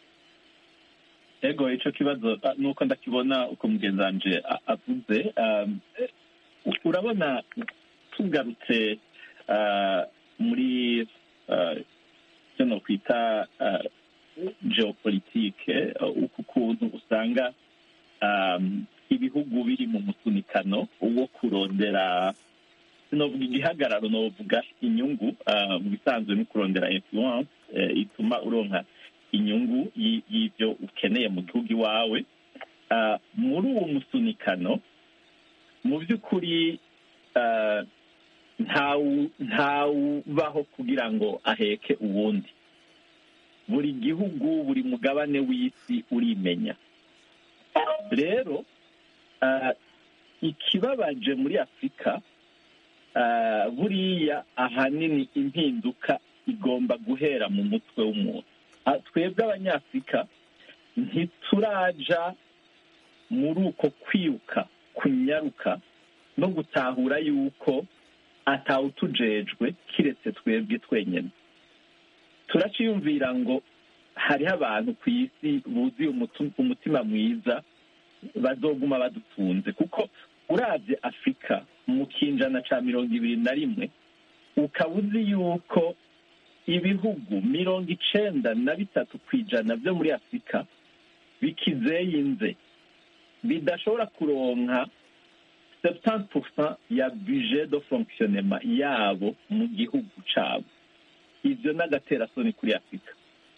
ego ico kibazo ah, nuko ndakibona uko mugenzi wanje a- avuze um, eh, urabona tugarutse ah, muri ah, icyo nokwita ah, geopolitike ah, uku kuntu usanga um, ibihugu biri mu musunikano wo kurondera sinovuga igihagararo novuga inyungu ah, mu bisanzwe no kurondera influence eh, ituma uronka inyungu y- y'ibyo ukeneye mu gihugu iwawe Ah, muri uwo musunikano mu by'ukuri ah, ntawu- ntawubaho kugira ngo aheke uwundi buri gihugu buri mugabane w'isi urimenya rero ah, ikibabaje muri afurika ah, buriya ahanini impinduka igomba guhera mu mutwe w'umuntu Ah, twebwe abanyafurika ntituraja muri uko kwiruka kunyaruka no gutahura yuko atawutujejwe kiretse twebwe twenyine turaciyumvira ngo hariho abantu ku isi buzuye umutu- umutima mwiza bazoguma badutunze kuko uravye afurika mu kinjana ca mirongo ibiri na rimwe ukaba uzi yuko ibihugu mirongo icenda na bitatu ku ijana vyo muri afurika bikizeyinze bidashobora kuronka 70% ya budget de fonctionnement yabo mu gihugu cabo ivyo n'agaterasoni kuri afurika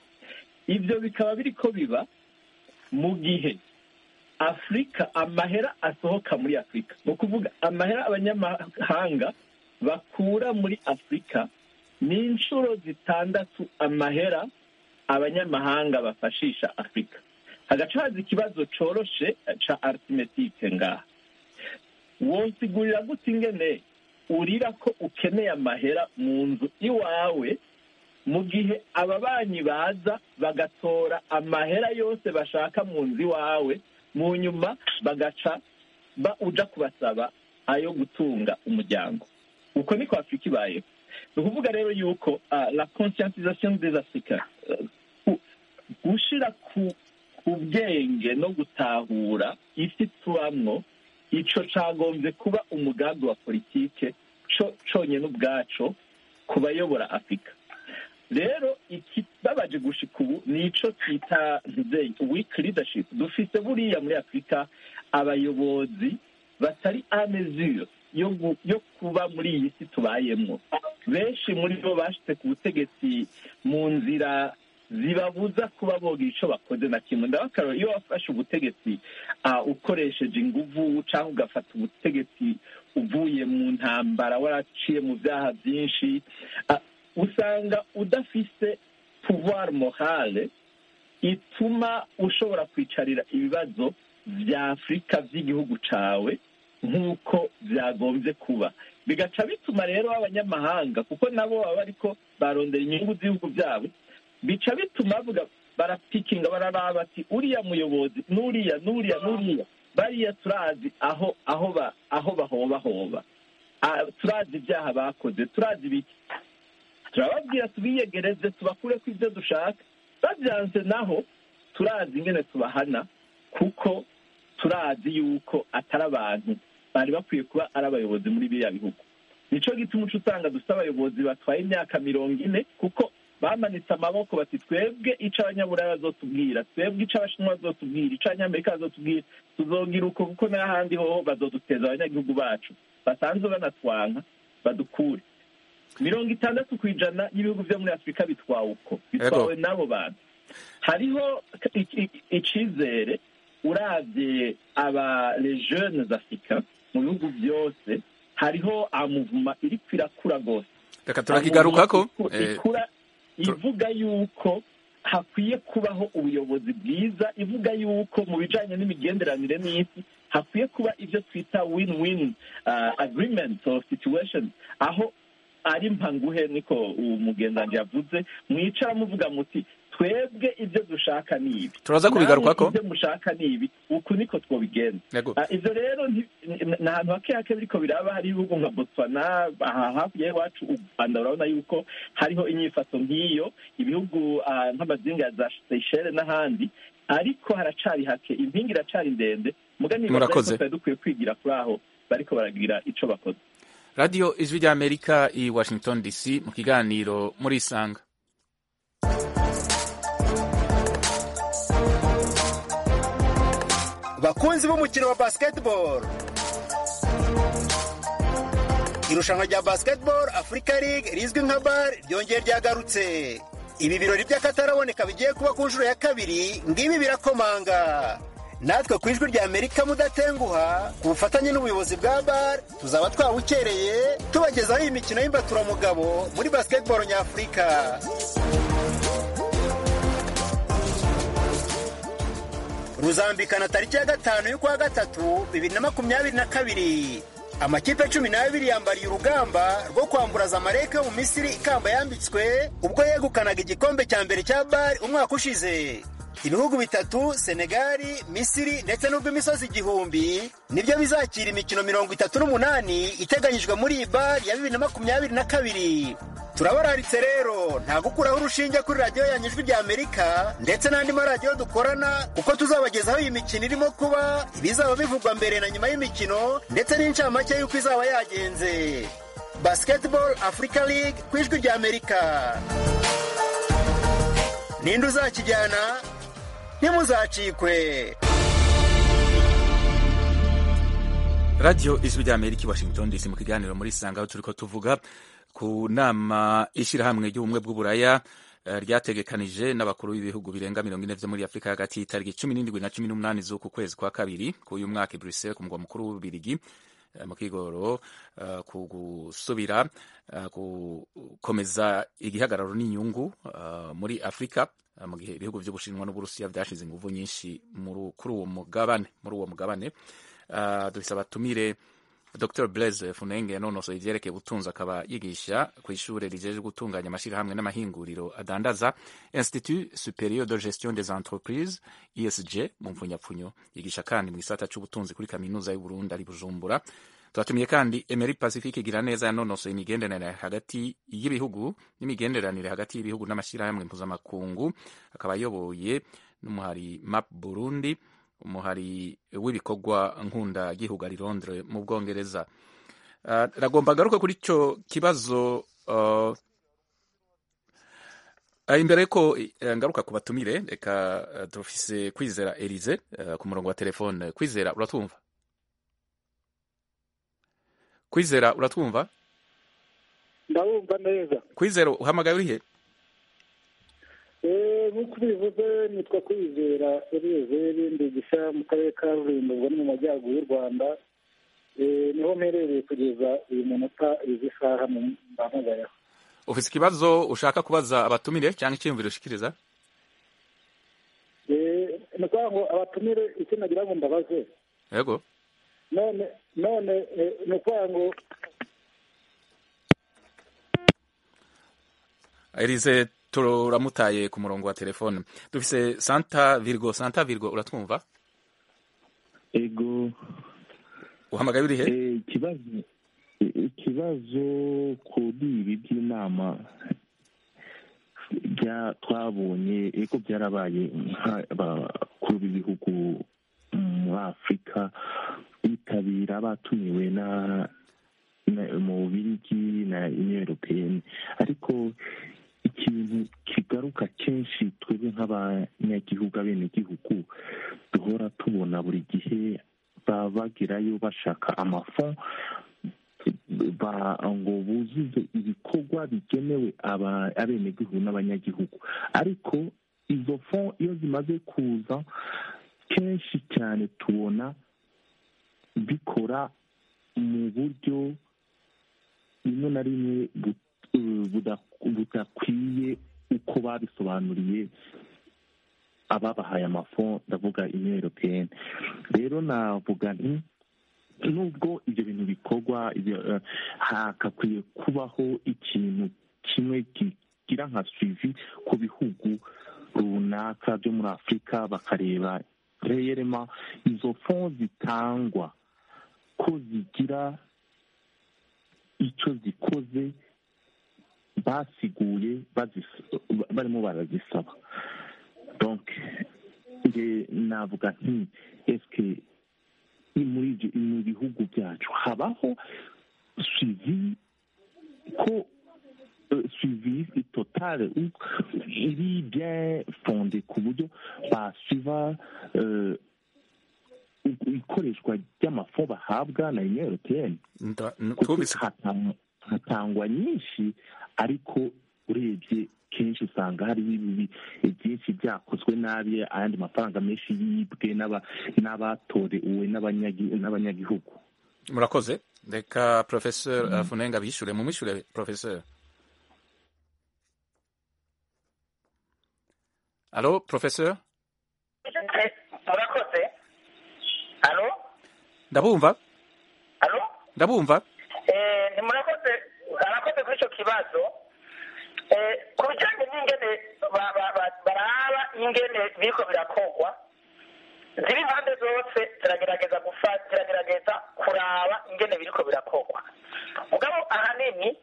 ivyo bikaba biriko biba mu gihe afurika amahera asohoka muri afurika ni ukuvuga amahera abanyamahanga bakura muri afurika ni inshuro zitandatu amahera abanyamahanga bafashisha afurika hagaca haza ikibazo coroshe ca arithmetique ngaha wonsigurira gute ingene urira ko ukeneye amahera mu nzu iwawe mu gihe ababanyi baza bagatora amahera yose bashaka mu nzu iwawe mu nyuma bagaca ba uja kubasaba ayo gutunga umuryango uko niko afurika ibayeho ni ukuvuga rero yuko ah, la conscientisation des africains eh, ku- gushira ku ku bwenge no gutahura isi tubamwo ico cagombye kuba umugambi wa politike co conyene ubwaco ku bayobora afurika rero ikibabaje gushika ubu ni ico twita ntuzeyi weak leadership dufise buriya muri afurika abayobozi batari a mesure yo gu- yo kuba muri iyi si tubayemwo benshi muri bo bashitse ku butegetsi mu nzira zibabuza kuba bogira ico bakoze na kimwe ndabakarora iyo wafashe ubutegetsi ah, ukoresheje inguvu cyangwa ugafata ubutegetsi uvuye mu ntambara waraciye mu byaha byinshi ah, usanga udafise pouvoir morale ituma ushobora kwicarira ibibazo vya afurika vy'igihugu cawe nk'uko vyagombye kuba bigaca bituma rero abanyamahanga kuko nabo baba bariko barondera inyungu z'ibihugu vyabo bica bituma bavuga barapikinga bararaba ati uriya muyobozi n'uriya n'uriya n'uriya bariya turazi aho aho ba aho bahobahoba Ah, turazi ibyaha bakoze turazi ibiki turababwira tubiyegereze tubakure ko ibyo dushaka babyanze naho turazi ingene tubahana kuko turazi yuko atari abantu bari bakwiye kuba ari abayobozi muri biriya bihugu nico gituma uca usanga dufite abayobozi batwaye imyaka mirongo ine kuko bamanitse amaboko bati twebwe ico abanyaburaya bazotubwira twebwe ico abashinwa bazotubwira ico abanyamerika bazotubwira tuzogira uko kuko n'ahandi hoho bazoduteza abanyagihugu bacu basanzwe banatwanka badukure mirongo itandatu ku ijana y'ibihugu vyo muri afurika bitwawe uko bitwawe n'abo bantu hariho i- i- icizere uravye aba les jeunes africains mu bihugu byose hariho amuvuma iriko irakura rwose reka turakigarukako Iku- eh, ikura ivuga yuko hakwiye kubaho ubuyobozi bwiza ivuga yuko mu bijanye n'imigenderanire n'isi hakwiye kuba ibyo twita win win uh, agreement or situation aho ari mpanguhe niko uwo mugendanji yavuze mwicara muvuga muti twebwe ibyo dushaka ni ibi Turaza kubigarukako. Namwe ibyo mushaka ni ibi uku niko twobigenza Yego. Ah, ivyo rero nti- ni ni ahantu hake hake biriko biraba hari ibihugu nka botswana aha hakurya y'iwacu u rwanda urabona yuko hariho inyifato nk'iyo ibihugu ah, nk'amazinga ya za seychelles n'ahandi ariko haracari hake impinga iracari ndende muga nibaza Murakoze. yuko twari dukwiye kwigira kuri aho bariko baragira ico bakoze radiyo ijwi ry'amerika i washington dc mu kiganiro muri isanga bakunzi b'umukino wa basketball irushanwa rya basketball africa league rizwi nka bar ryongeye ryagarutse ibi birori by'akataraboneka bigiye kuba ku nshuro ya kabiri ngibi birakomanga natwe ku ijwi rya amerika mudatenguha ku bufatanye n'ubuyobozi bwa bar tuzaba twawukereye tubagezaho iyi mikino y'imbaturamugabo muri basketball nyafurika ruzambikana tariki ya gatanu y'ukwa gatatu bibiri na makumyabiri na kabiri amakipe cumi n'abiri yambariye urugamba rwo kwamburaza amareke yo mu misiri ikamba yambitswe ubwo yegukanaga igikombe cya mbere cya bari umwaka ushize ibihugu bitatu senegali misiri ndetse n'urw'imisozi igihumbi nibyo bizakira imikino mirongo itatu n'umunani iteganyijwe muri iyi bari ya bibiri na makumyabiri na kabiri turabararitse rero nta gukuraho urushinge kuri radiyo yanyu ijwi rya amerika ndetse n'andi maradiyo dukorana kuko tuzabagezaho iyi mikino irimo kuba ibizaba bivugwa mbere na nyuma y'imikino ndetse n'incamake y'uko izaba yagenze basketball africa league ku ijwi rya amerika ninde uzakijyana ntimuzacikwe radiyo ijwi rya amerika i washington dc mu kiganiro muri sanga aho turi ko tuvuga ku nama ishyirahamwe ry'ubumwe bw'uburaya eh, ryategekanije n'abakuru b'ibihugu birenga mirongo ine vyo muri afurika hagati y'itariki cumi n'indwi na cumi n'umunani z'uku kwezi kwa kabiri k'uyu mwaka i bruxelles ku mugwa mukuru w'ububirigi eh, mu kigoro eh, ku gusubira eh, gukomeza igihagararo n'inyungu eh, muri afurika eh, mu gihe ibihugu vy'ubushinwa n'uburusiya vyashize inguvu nyinshi muri- kuri uwo mugabane muri uwo mugabane Uh, dufise abatumire dr blaise funenge yanonosoye ivyerekeye ubutunzi akaba yigisha ku ishure rijejwe gutunganya amashirahamwe n'amahinguriro adandaza institut superieur de gestion des entreprises esg mu mpfunyapfunyo yigisha kandi mu gisata c'ubutunzi kuri kaminuza y'uburundi ari bujumbura twatumiye kandi emery pacifique igira neza yanonosoye imigenderanire hagati y'ibihugu n'imigenderanire hagati y'ibihugu n'amashirahamwe mpuzamakungu akaba ayoboye n'umuhari map burundi umuhari w'ibikorwa nkunda gihugu ari Londres mu Bwongereza uh, ragomba garuka kuri ico kibazo uh, uh, imbere ko uh, ngaruka ku batumire reka uh, turafise kwizera Elize uh, ku murongo wa telefone kwizera uratwumva kwizera uratwumva ndabumva neza kwizera uhamagaye urihe Eh, nk'uko ubivuze nitwa kwizera eliyezeri ndigisha mu karere ka rulindo ubwo ni mu majyaruguru y'u rwanda Eh, niho mperereye kugeza uyu munota izi saha mbamugayeho ufise ikibazo ushaka kubaza abatumire cyangwa icyiyumviro ushikiriza Eh, ni ukuvuga ngo abatumire icyo nagira ngo mbabaze yego none none eh, ni ukuvuga ngo Elize turamutaye ku murongo wa telefone dufise Santa Virgo Santa Virgo uratwumva ego uhamagaye urihe eh, ikibazo ikibazo kuri ibi by'inama bya twabonye ego byarabaye nk'abakuru b'ibihugu muri afurika bitabira batumiwe na na- mu bubirigi na union européenne ariko ikintu kigaruka kenshi twebwe nk'abanyagihugu abenegihugu duhora tubona buri gihe baba bagerayo bashaka amafon ba ngo buzuze ibikorwa bigenewe aba- abenegihugu n'abanyagihugu ariko izo fon iyo zimaze kuza kenshi cyane tubona bikora mu buryo rimwe na rimwe bu- eh, buda- budakwiye uko babisobanuriye ababahaye amafon ndavuga union européenne rero navuga nti nubwo ibyo bintu bikorwa ibyo, eh, hakakwiye kubaho ikintu kimwe kigira nka suivi ku bihugu runaka byo muri afurika bakareba reyerema izo fon zitangwa ko zigira icyo zikoze basiguye bazis- barimo barazisaba donc nge navuga nti eske ni muri ibyo mu bihugu byacu habaho suivi ko euh, suivi totale ou iri bien fondé ku buryo basuiva euh, ikoreshwa ry'amafo bahabwa na union européenne Nda- n- kuko twumvise hatangwa- hatangwa nyinshi ariko urebye kenshi usanga hariho ibibi byinshi byakozwe nabi ayandi mafaranga menshi yibwe n'aba- n'abatorewe n'abanyagi- n'abanyagihugu murakoze reka professeur uh, Funenga bishure mu mishure professeur Allo professeur Eh, murakoze alo ndabumva alo ndabumva Eh, ntimurakoze arakoze kuri icyo kibazo Eh, ku bijyanye n'ingene ba- ba- ba- baraba ingene biriko birakogwa ziri impande zose ziragerageza gufa- ziragerageza kuraba ingene biriko birakogwa mugabo ahanini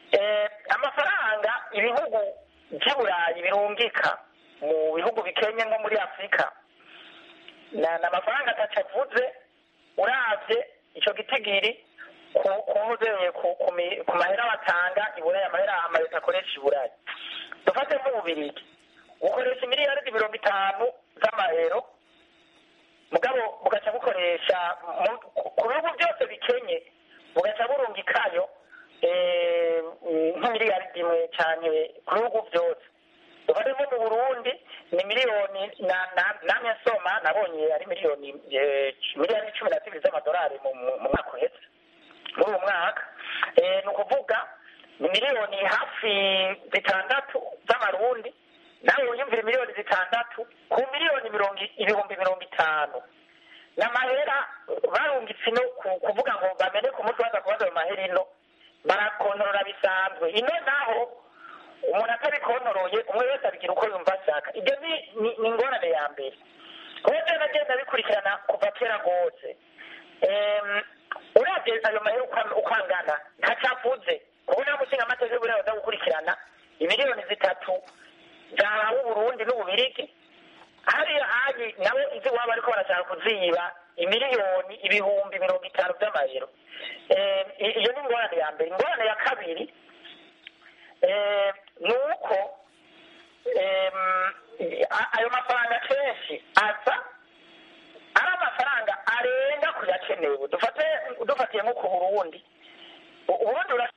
Eh, amafaranga ibihugu by'i burayi birungika mu bihugu bikenye nko muri afurika na ni amafaranga ataco avuze uravye ico gitigiri ku kuzeye ku ku mi- ku mahera batanga i burayi amahera amaleta akoresha i burayi dufate nk'ububirigi bukoresha miliyaridi mirongo itanu z'amahero mugabo bugaca bukoresha mu- ku- ku bihugu byose bikenye bugaca burungikayo eh, nk'imiliyaridi imwe cyane ku bihugu byose dufate nko mu burundi ni miliyoni na- na- namwe nsoma nabonye ari miliyoni eh, miliyoni cumi na zibiri z'amadolari mu mu- mu mwaka uhetse muri uwo mwaka Eh, ni ukuvuga ni miliyoni hafi zitandatu z'amarundi nawe wiyumvira miliyoni zitandatu ku miliyoni mirongo i- ibihumbi mirongo itanu ni amahera barungitse ino ku- kuvuga ngo bamene ku mutwe baza kubaza ayo mahera ino barakontorora bisanzwe ino naho umuntu atabikonoroye umwe wese abigira uko yumva ashaka ibyo ni ni- ni ingorane ya mbere kuba byo nagenda bikurikirana kuva kera rwose Em, uravye ayo mahera uko- uko angana ntacavuze kuko nta mushinga amateka y'uburaya baza gukurikirana imiliyoni zitatu zahawe uburundi n'ububirigi hariya hari nabo izi waba ariko barashaka kuziba imiliyoni ibihumbi mirongo itanu by'amayero Eh, i- iyo ni ingorane ya mbere ingorane ya kabiri eh, ni uko em, a- ayo mafaranga kenshi aza ari amafaranga arenga ku yakenewe dufate dufatiye nko ku burundi U- uburundi bura-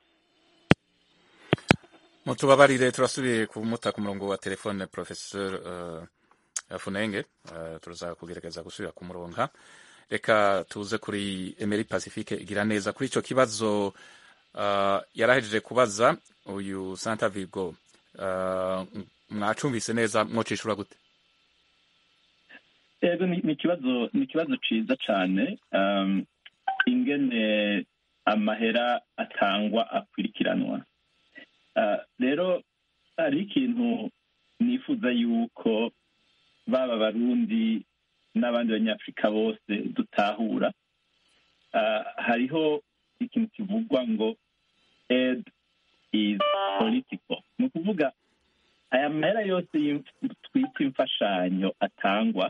mutubabarire turasubiye kumuta ku murongo wa telefone professeur uh, funenge uh, turaza kugerageza gusubira kumuronka reka tuze kuri emery pacifique igira neza kuri ico kibazo uh, yarahejeje kubaza uyu santa virgo uh, mwacumvise neza mwocishura gute rero ni ni ikibazo ni ikibazo ciza cane um, ingene amahera atangwa akwirikiranwa Uh, rero hari ikintu nifuza yuko baba abarundi n'abandi banyafurika bose dutahura Uh, hariho ikintu kivugwa ngo aid is political ni ukuvuga aya mahera yose y'imf- twita imfashanyo atangwa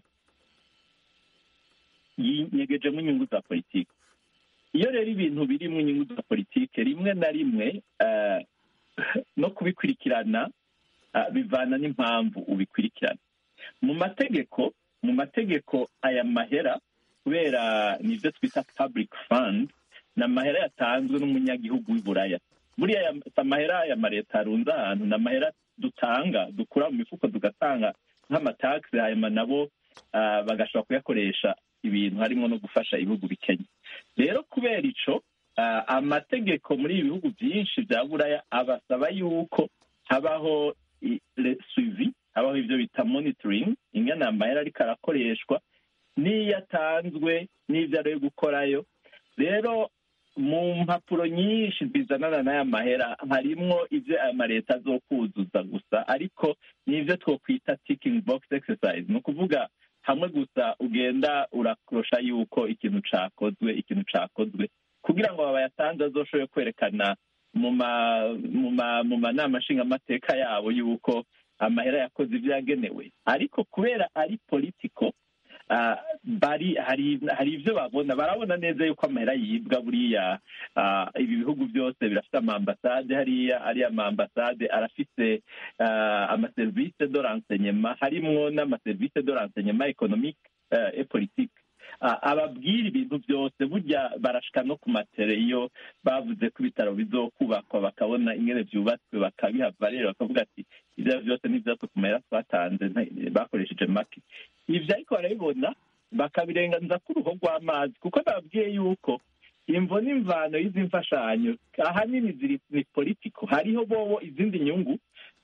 yinyegejemo inyungu za politiki iyo rero ibintu birimo inyungu za politiki rimwe na rimwe eh, no kubikurikirana ah, bivana n'impamvu ubikurikirana mu mategeko mu mategeko aya mahera kubera nibyo twita public fund ni amahera yatanzwe n'umunyagihugu w'i buraya buriya aya- si amahera ya mareta arunze ahantu ni amahera dutanga dukura mu mifuko tugatanga nk'amatagisi hanyuma nabo ah, bagashobora kuyakoresha ibintu harimo no gufasha ibihugu bikennye rero kubera ico ah, amategeko muri ibi bihugu byinshi bya buraya abasaba yuko habaho i- le- suivi habaho ibyo bita monitoring ingana amahera ariko arakoreshwa n'iyo atanzwe n'ibyo ari gukorayo rero mu mpapuro nyinshi zizanana n'aya mahera harimwo ibyo aya maleta azokuzuza gusa ariko n'ibyo twokwita ticking box exercise ni ukuvuga hamwe gusa ugenda urakurusha yuko ikintu cakozwe ikintu cakozwe kugira ngo bayatanze azoshobore kwerekana mu ma mu ma mu manama nshingamateka yabo yuko amahera yakoze ibyo yagenewe ariko kubera ari politiko ah, bari hari hari ibyo babona barabona neza yuko amahera yibwa buriya ah, ibi bihugu byose birafite amambasade hariya ariya amambasade arafite ah, amaserivisi de renseignement harimwo n'amaserivisi de renseignement économique eh, et politique Ah, ababwira ibintu byose burya barashika no ku matere iyo bavuze ko ibitaro bizokubakwa bakabona ingene vyubatswe bakabihava rero bakavuga ati ivyo byose n'ivyatwe ku mahera twatanze nta- bakoresheje make ivyo ariko barabibona bakabirenganiza ku ruho rw'amazi kuko bababwiye yuko imvo n'imvano y'izi mfashanyo ahanini ziri ni politiko hariho bobo izindi nyungu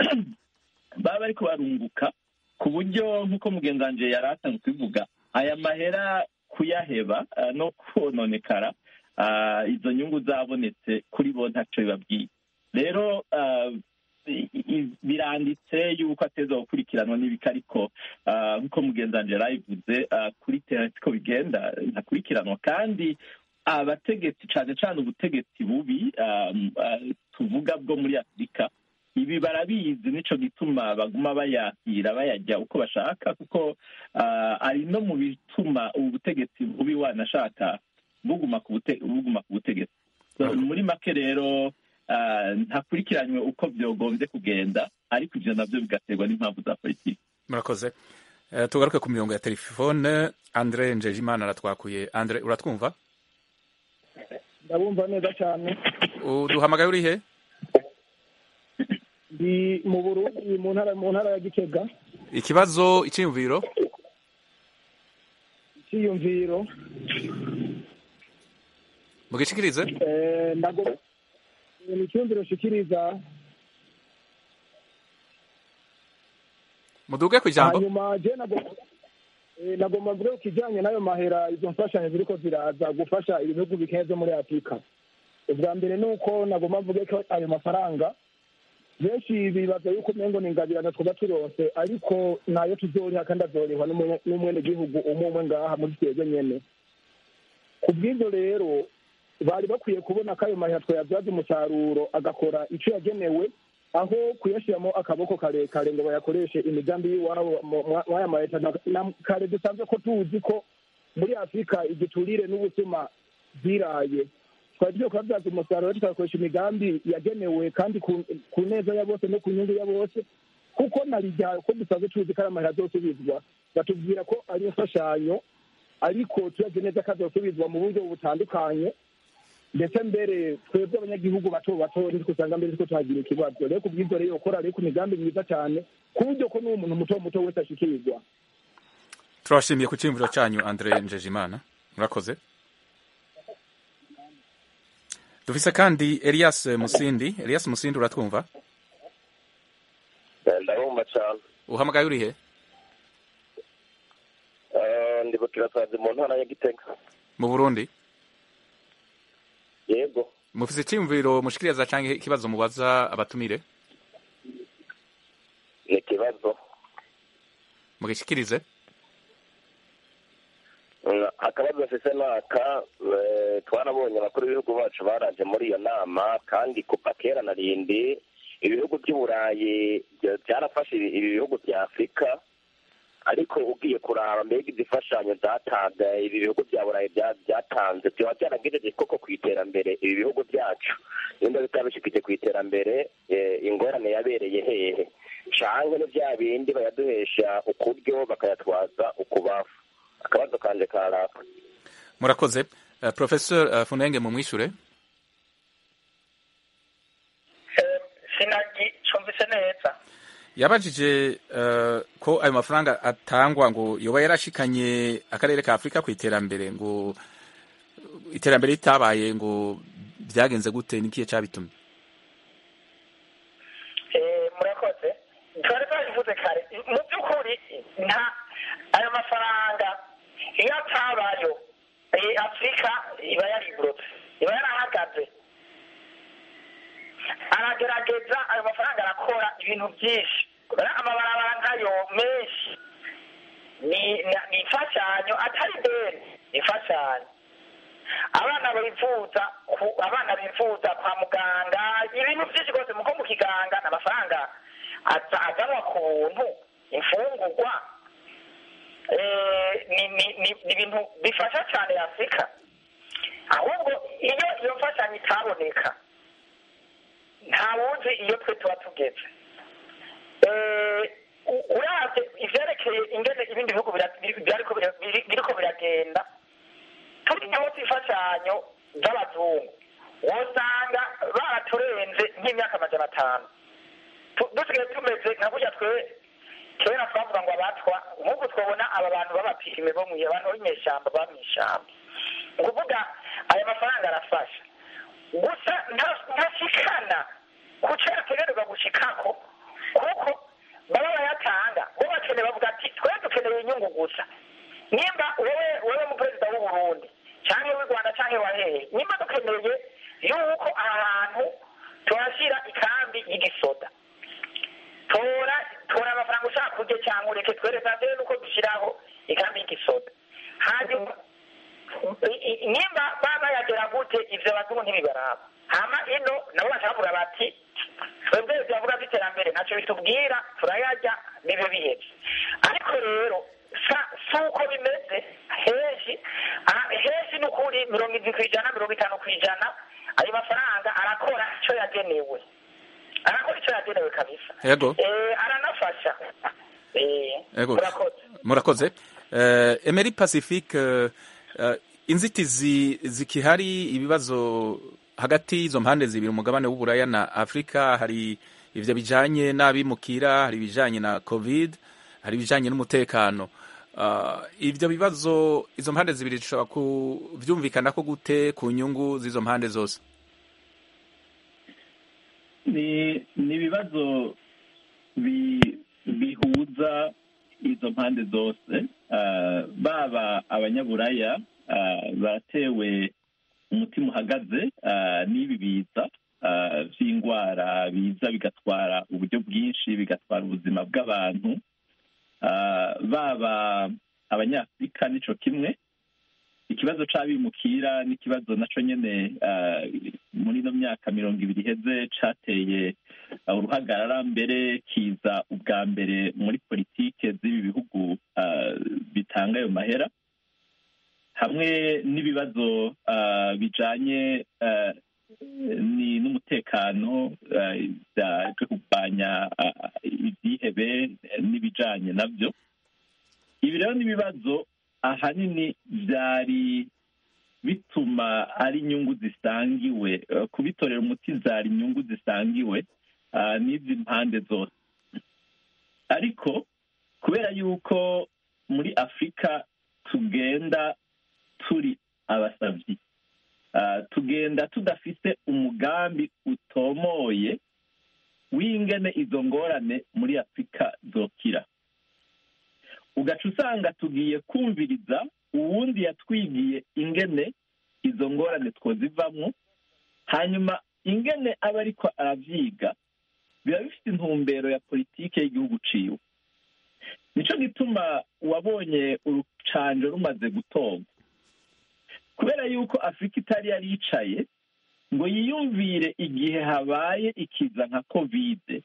baba bariko barunguka ku buryo nk'uko mugenzi wanje yari asanzwe kubivuga aya mahera kuyaheba ah, no kononekara ah, izo nyungu zabonetse kuri bo ntaco bibabwiye rero ah, i- i- biranditse yuko ateza gukurikiranwa n'ibika ariko ah, nk'uko mugenzi wanje yari abivuze ah, kuri tera siko bigenda ntakurikiranwa kandi abategetsi cyane cyane ubutegetsi bubi um, uh, tuvuga bwo muri afurika ibi barabizi nico gituma baguma bayakira bayajya uko bashaka kuko uh, ari no mu bituma ubu butegetsi bubi wanashaka buguma ku bute- buguma ku butegetsi So, muri make rero uh, ntakurikiranywe uko byogombye kugenda ariko ivyo navyo bigaterwa n'impamvu za politiki murakoze Eh, tugaruke ku mirongo ya telefone andre njejimana aratwakuye andre uratwumva ndabumva neza cyane uduhamagaye uri he ndi mu burundi mu ntara mu ntara ya gitega ikibazo icyiyumviro icyiyumviro mugishikirize eh, ndago ni icyumviro nshikiriza muduge ku ijambo hanyuma je nagomba eh, nagomba mvuge ku kijyanye n'ayo mahera izo mfashanyo ziriko ziraza gufasha ibihugu bikeye byo muri afurika ubwa mbere ni uko nagomba mvuge ko ayo mafaranga benshi bibaza yuko umengo ni ingabirano twaba turonse ariko nayo tuzoriha kandi azorihwa n'umunye- n'umwenegihugu umwe umwe ngaha muri twebwe nyene ku bw'ibyo rero bari bakwiye kubona ko ayo mahera twayabyaza umusaruro agakora icyo yagenewe aho kuyashyiramo akaboko karekare ngo bayakoreshe imigambi y'iwabo mu- mwa- mw'aya ma leta na- na kare dusanzwe ko tuzi ko muri afurika igiturire n'ubusuma ziraye twari tugiye kubabyaza umusaruro tukakoresha imigambi yagenewe kandi ku ku neza ya bose no ku nyungu ya bose kuko narijya ko dusanzwe tuzi ko ari amahera azosubizwa batubwira ko ari imfashanyo ariko tuyazi neza ko azosubizwa mu buryo butandukanye ndetse mbere twebwe abanyagihugu bato bato nitwe usanga mbere twe tuhagira ikibazo rero ku bw'ibyo rero ukora rero ku migambi myiza cyane ku buryo ko n'uwo muntu muto muto wese ashikirwa turabashimiye ku cyiyumviro cyanyu andre njejimana murakoze dufise kandi elias musindi elias musindi uratwumva ndabumva cyane uhamagaye uri he Eh, ndi bukirasazi mu ntara ya gitega mu burundi yego mufise icyiyumviro mushikiriza canke ikibazo mubaza abatumire ni ikibazo mugishikirize Mm, akabazo mfise naka eh, twarabonye abakuru b'ibihugu bacu baraje muri iyo nama kandi kuva kera na rindi ibihugu by'uburayi bya- byarafashe ibi ibi bihugu bya afurika ariko ugiye kuraba mbega izifashanyo zatanze ibi bihugu bya burayi bya- byatanze byaba byaragejeje koko ku iterambere ibi bihugu byacu nimba bitabishikije ku iterambere eh, ingorane yabereye hehe canke ni bya bindi bayaduhesha ukuryo bakayatwaza ukubafu akabazo kanje karaka murakoze uh, professor uh, funenge mumwishure sinagicumvise neza yabajije uh, ko ayo mafaranga atangwa ngo yoba yarashikanye akarere ka afurika ku iterambere ngo iterambere ritabaye ngo byagenze gute nikiye cabitumye Eh, murakoze twari twabivuze kare mu by'ukuri nta ayo mafaranga iyo atabayo eh, afurika iba yarigurutse iba yarahagaze aragerageza ayo mafaranga arakora ibintu byinshi kubera amabarabara nkayo menshi ni ni- ni imfashanyo atari deni ni imfashanyo abana bivuza ku abana bivuza kwa muganga ibintu byinshi rwose muko mu kiganga ni amafaranga aza- azanwa ku buntu imfungurwa Eh, ni ni- ni- ni ibintu bifasha cyane afurika ahubwo iyo iyo mfashanyo itaboneka ntawuzi iyo twe tuba tugeze Eh, u- uravye ivyerekeye ingene ibindi bihugu bira- biri- biriko bira- biri- biriko biragenda turimo imfashanyo z'abazungu wosanga baraturenze nk'imyaka amajana atanu Tu- dusigaye tumeze nka burya twe kera twavuga ngo abatwa nk'ubu twabona aba bantu b'abapirime bo mwiye abantu b'inyeshyamba baba mw'ishyamba ni ukuvuga aya mafaranga arafasha gusa nta- ntashikana ku cyo yategerezwa gushikako kuko baba bayatanga bo bakeneye bavuga ati twe dukeneye inyungu gusa nimba wowe wowe mu perezida w'u Burundi cyangwa w'u Rwanda cyangwa wa hehe nimba dukeneye yuko aha hantu tuhashyira ikambi y'igisoda tora tora amafaranga ushaka kurya cyangwa ureke twereka mbere nuko dushyiraho ikambi y'igisoda hanyuma I- i- nimba baba bayagera gute ivyo abazungu ntibibaraba hama ino nabo bacabura bati twebwe turavuga vy'iterambere ntaco bitubwira turayarya nivyo biheze ariko rero sa- si uko bimeze henshi ah, henshi ni ukuri mirongo indwi kw'ijana mirongo itanu kw'ijana ayo mafaranga arakora ico yagenewe arakora ico yagenewe kabisa Yego. Eh, aranafasha Eh, Yego. murakoze murakoze uh, emeri pacifique uh, uh, inzitizi zikihari ibibazo hagati y'izo mpande zibiri umugabane w'uburaya na afurika hari ivyo bijanye n'abimukira hari ibijanye na covid hari ibijanye n'umutekano uh, ivyo bibazo izo mpande zibiri zishobora kuvyumvikanako gute ku nyungu z'izo mpande zose ni ni ibibazo bi- bihuza izo mpande zose Ah, baba abanyaburaya ah, baratewe umutima uhagaze ah, n'ibi biza ah, vy'indwara biza bigatwara uburyo bwinshi bigatwara ubuzima bw'abantu Ah, baba abanyafurika nico kimwe ikibazo c'abimukira n'ikibazo naco nyene ah, muri ino myaka mirongo ibiri iheze cateye ah, uruhagarara mbere kiza ubwa mbere muri politike z'ibi bihugu ah, bitanga ayo mahera hamwe n'ibibazo ah, bijanye ah, ni n'umutekano ah, bya- byo kurwanya ah, ibyihebe eh, n'ibijanye navyo ibi rero n'ibibazo ahanini byari bituma ari inyungu zisangiwe eh, kubitorera umuti zari inyungu zisangiwe ah, n'izi mpande zose ariko kubera yuko muri afurika tugenda turi abasavyi Ah, tugenda tudafise umugambi utomoye w'ingene izo ngorane muri afurika zokira ugaca usanga tugiye kumviriza uwundi yatwigiye ingene izo ngorane twozivamwo hanyuma ingene aba ariko aravyiga biba bifite intumbero ya politike y'igihugu ciwe nico gituma wabonye urucanjo rumaze gutorwa kubera yuko afurika itari yari yicaye ngo yiyumvire igihe habaye ikiza nka kovide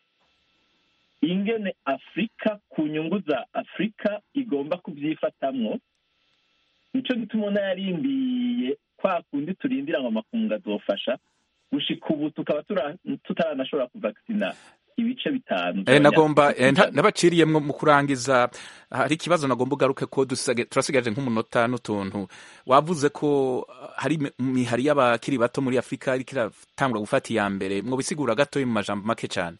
ingene afurika ku nyungu za afurika igomba kubyifatamwo nico gituma ubona yarindiye kwa kundi turindira ngo amakungu azofasha gushika ubu tukaba tura- tutaranashobora kuvakisina ibice bitanu Eh, nagomba eh, by'abanyafurika. nta- nabaciriyemwo mu kurangiza hari ikibazo nagomba ugaruke ko dusage- turasigaje nk'umunota n'utuntu wavuze ko ah, hari imi- imihari y'abakiri bato muri afurika ariko iratangura gufata iya mbere mwo bisigura gatoya mu majambo make cyane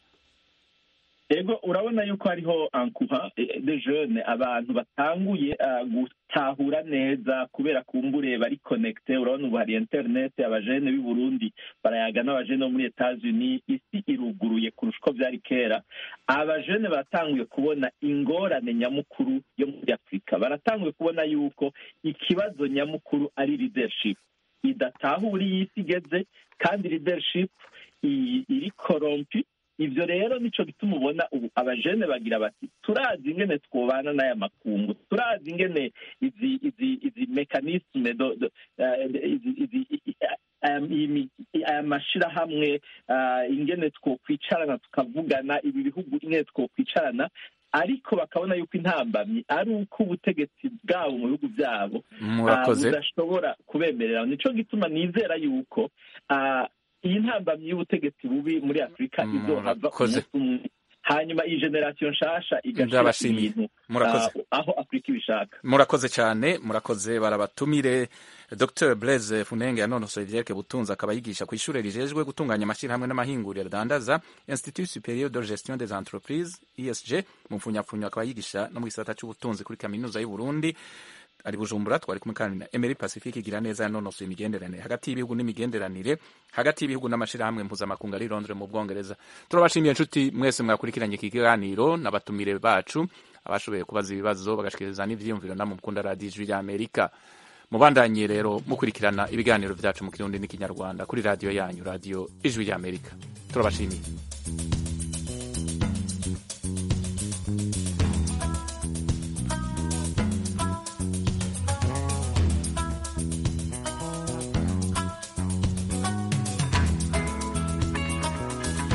ego urabona yuko hariho ankuha de jeune abantu batanguye ah, gutahura neza kubera kumbure bari connecte urabona ubu hari internet abajene b'i burundi barayaga n'abajene bo muri etats-unis isi iruguruye kurusha uko byari kera abajene baratanguye kubona ingorane nyamukuru yo muri afurika baratanguye kubona yuko ikibazo nyamukuru ari leadership idatahura iyi isi igeze kandi leadership i- iri korompi ivyo rero nico gituma ubona ubu abajene bagira bati turazi ingene twobana n'aya makungu turazi ingene izi izi izi mekanisme do, do, eh, izi, izi, i- i- aya imi- aya mashirahamwe ah, ingene twokwicarana tukavugana ibi bihugu ingene twokwicarana ariko bakabona yuko intambamyi ari uko ubutegetsi bwabo mu bihugu byabo ah, murakoze budashobora kubemerera nico gituma nizera yuko ah, iyi ntambamyi y'ubutegetsi bubi muri afurika izohava Murakoze. umunsi umwe hanyuma iyi generasiyo nshasha igashira Ndabashimiye. ibintu Murakoze. ah, aho afurika ibishaka murakoze cyane murakoze barabatumire dr blaise funenge yanonosoye ivyerekeye ubutunzi akaba yigisha ku ishure rijejwe gutunganya amashyirahamwe n'amahinguriro adandaza institut superieur de gestion des entreprises esg mu mfunyapfunyo akaba yigisha no mu gisata c'ubutunzi kuri kaminuza y'u burundi ari bujumbura twari kumwe kandi na emery pacifique igira neza yanonosoye imigenderanire hagati y'ibihugu n'imigenderanire hagati y'ibihugu n'amashirahamwe mpuzamakungu ari londres mu bwongereza turabashimiye inshuti mwese mwakurikiranye iki kiganiro n'abatumire bacu abashoboye kubaza ibibazo bagashikiriza n'ivyiyumviro namwe mukunda radiyo ijwi rya amerika mubandanye rero mukurikirana ibiganiro vyacu mu kirundi n'ikinyarwanda kuri radiyo yanyu radiyo ijwi rya amerika turabashimiye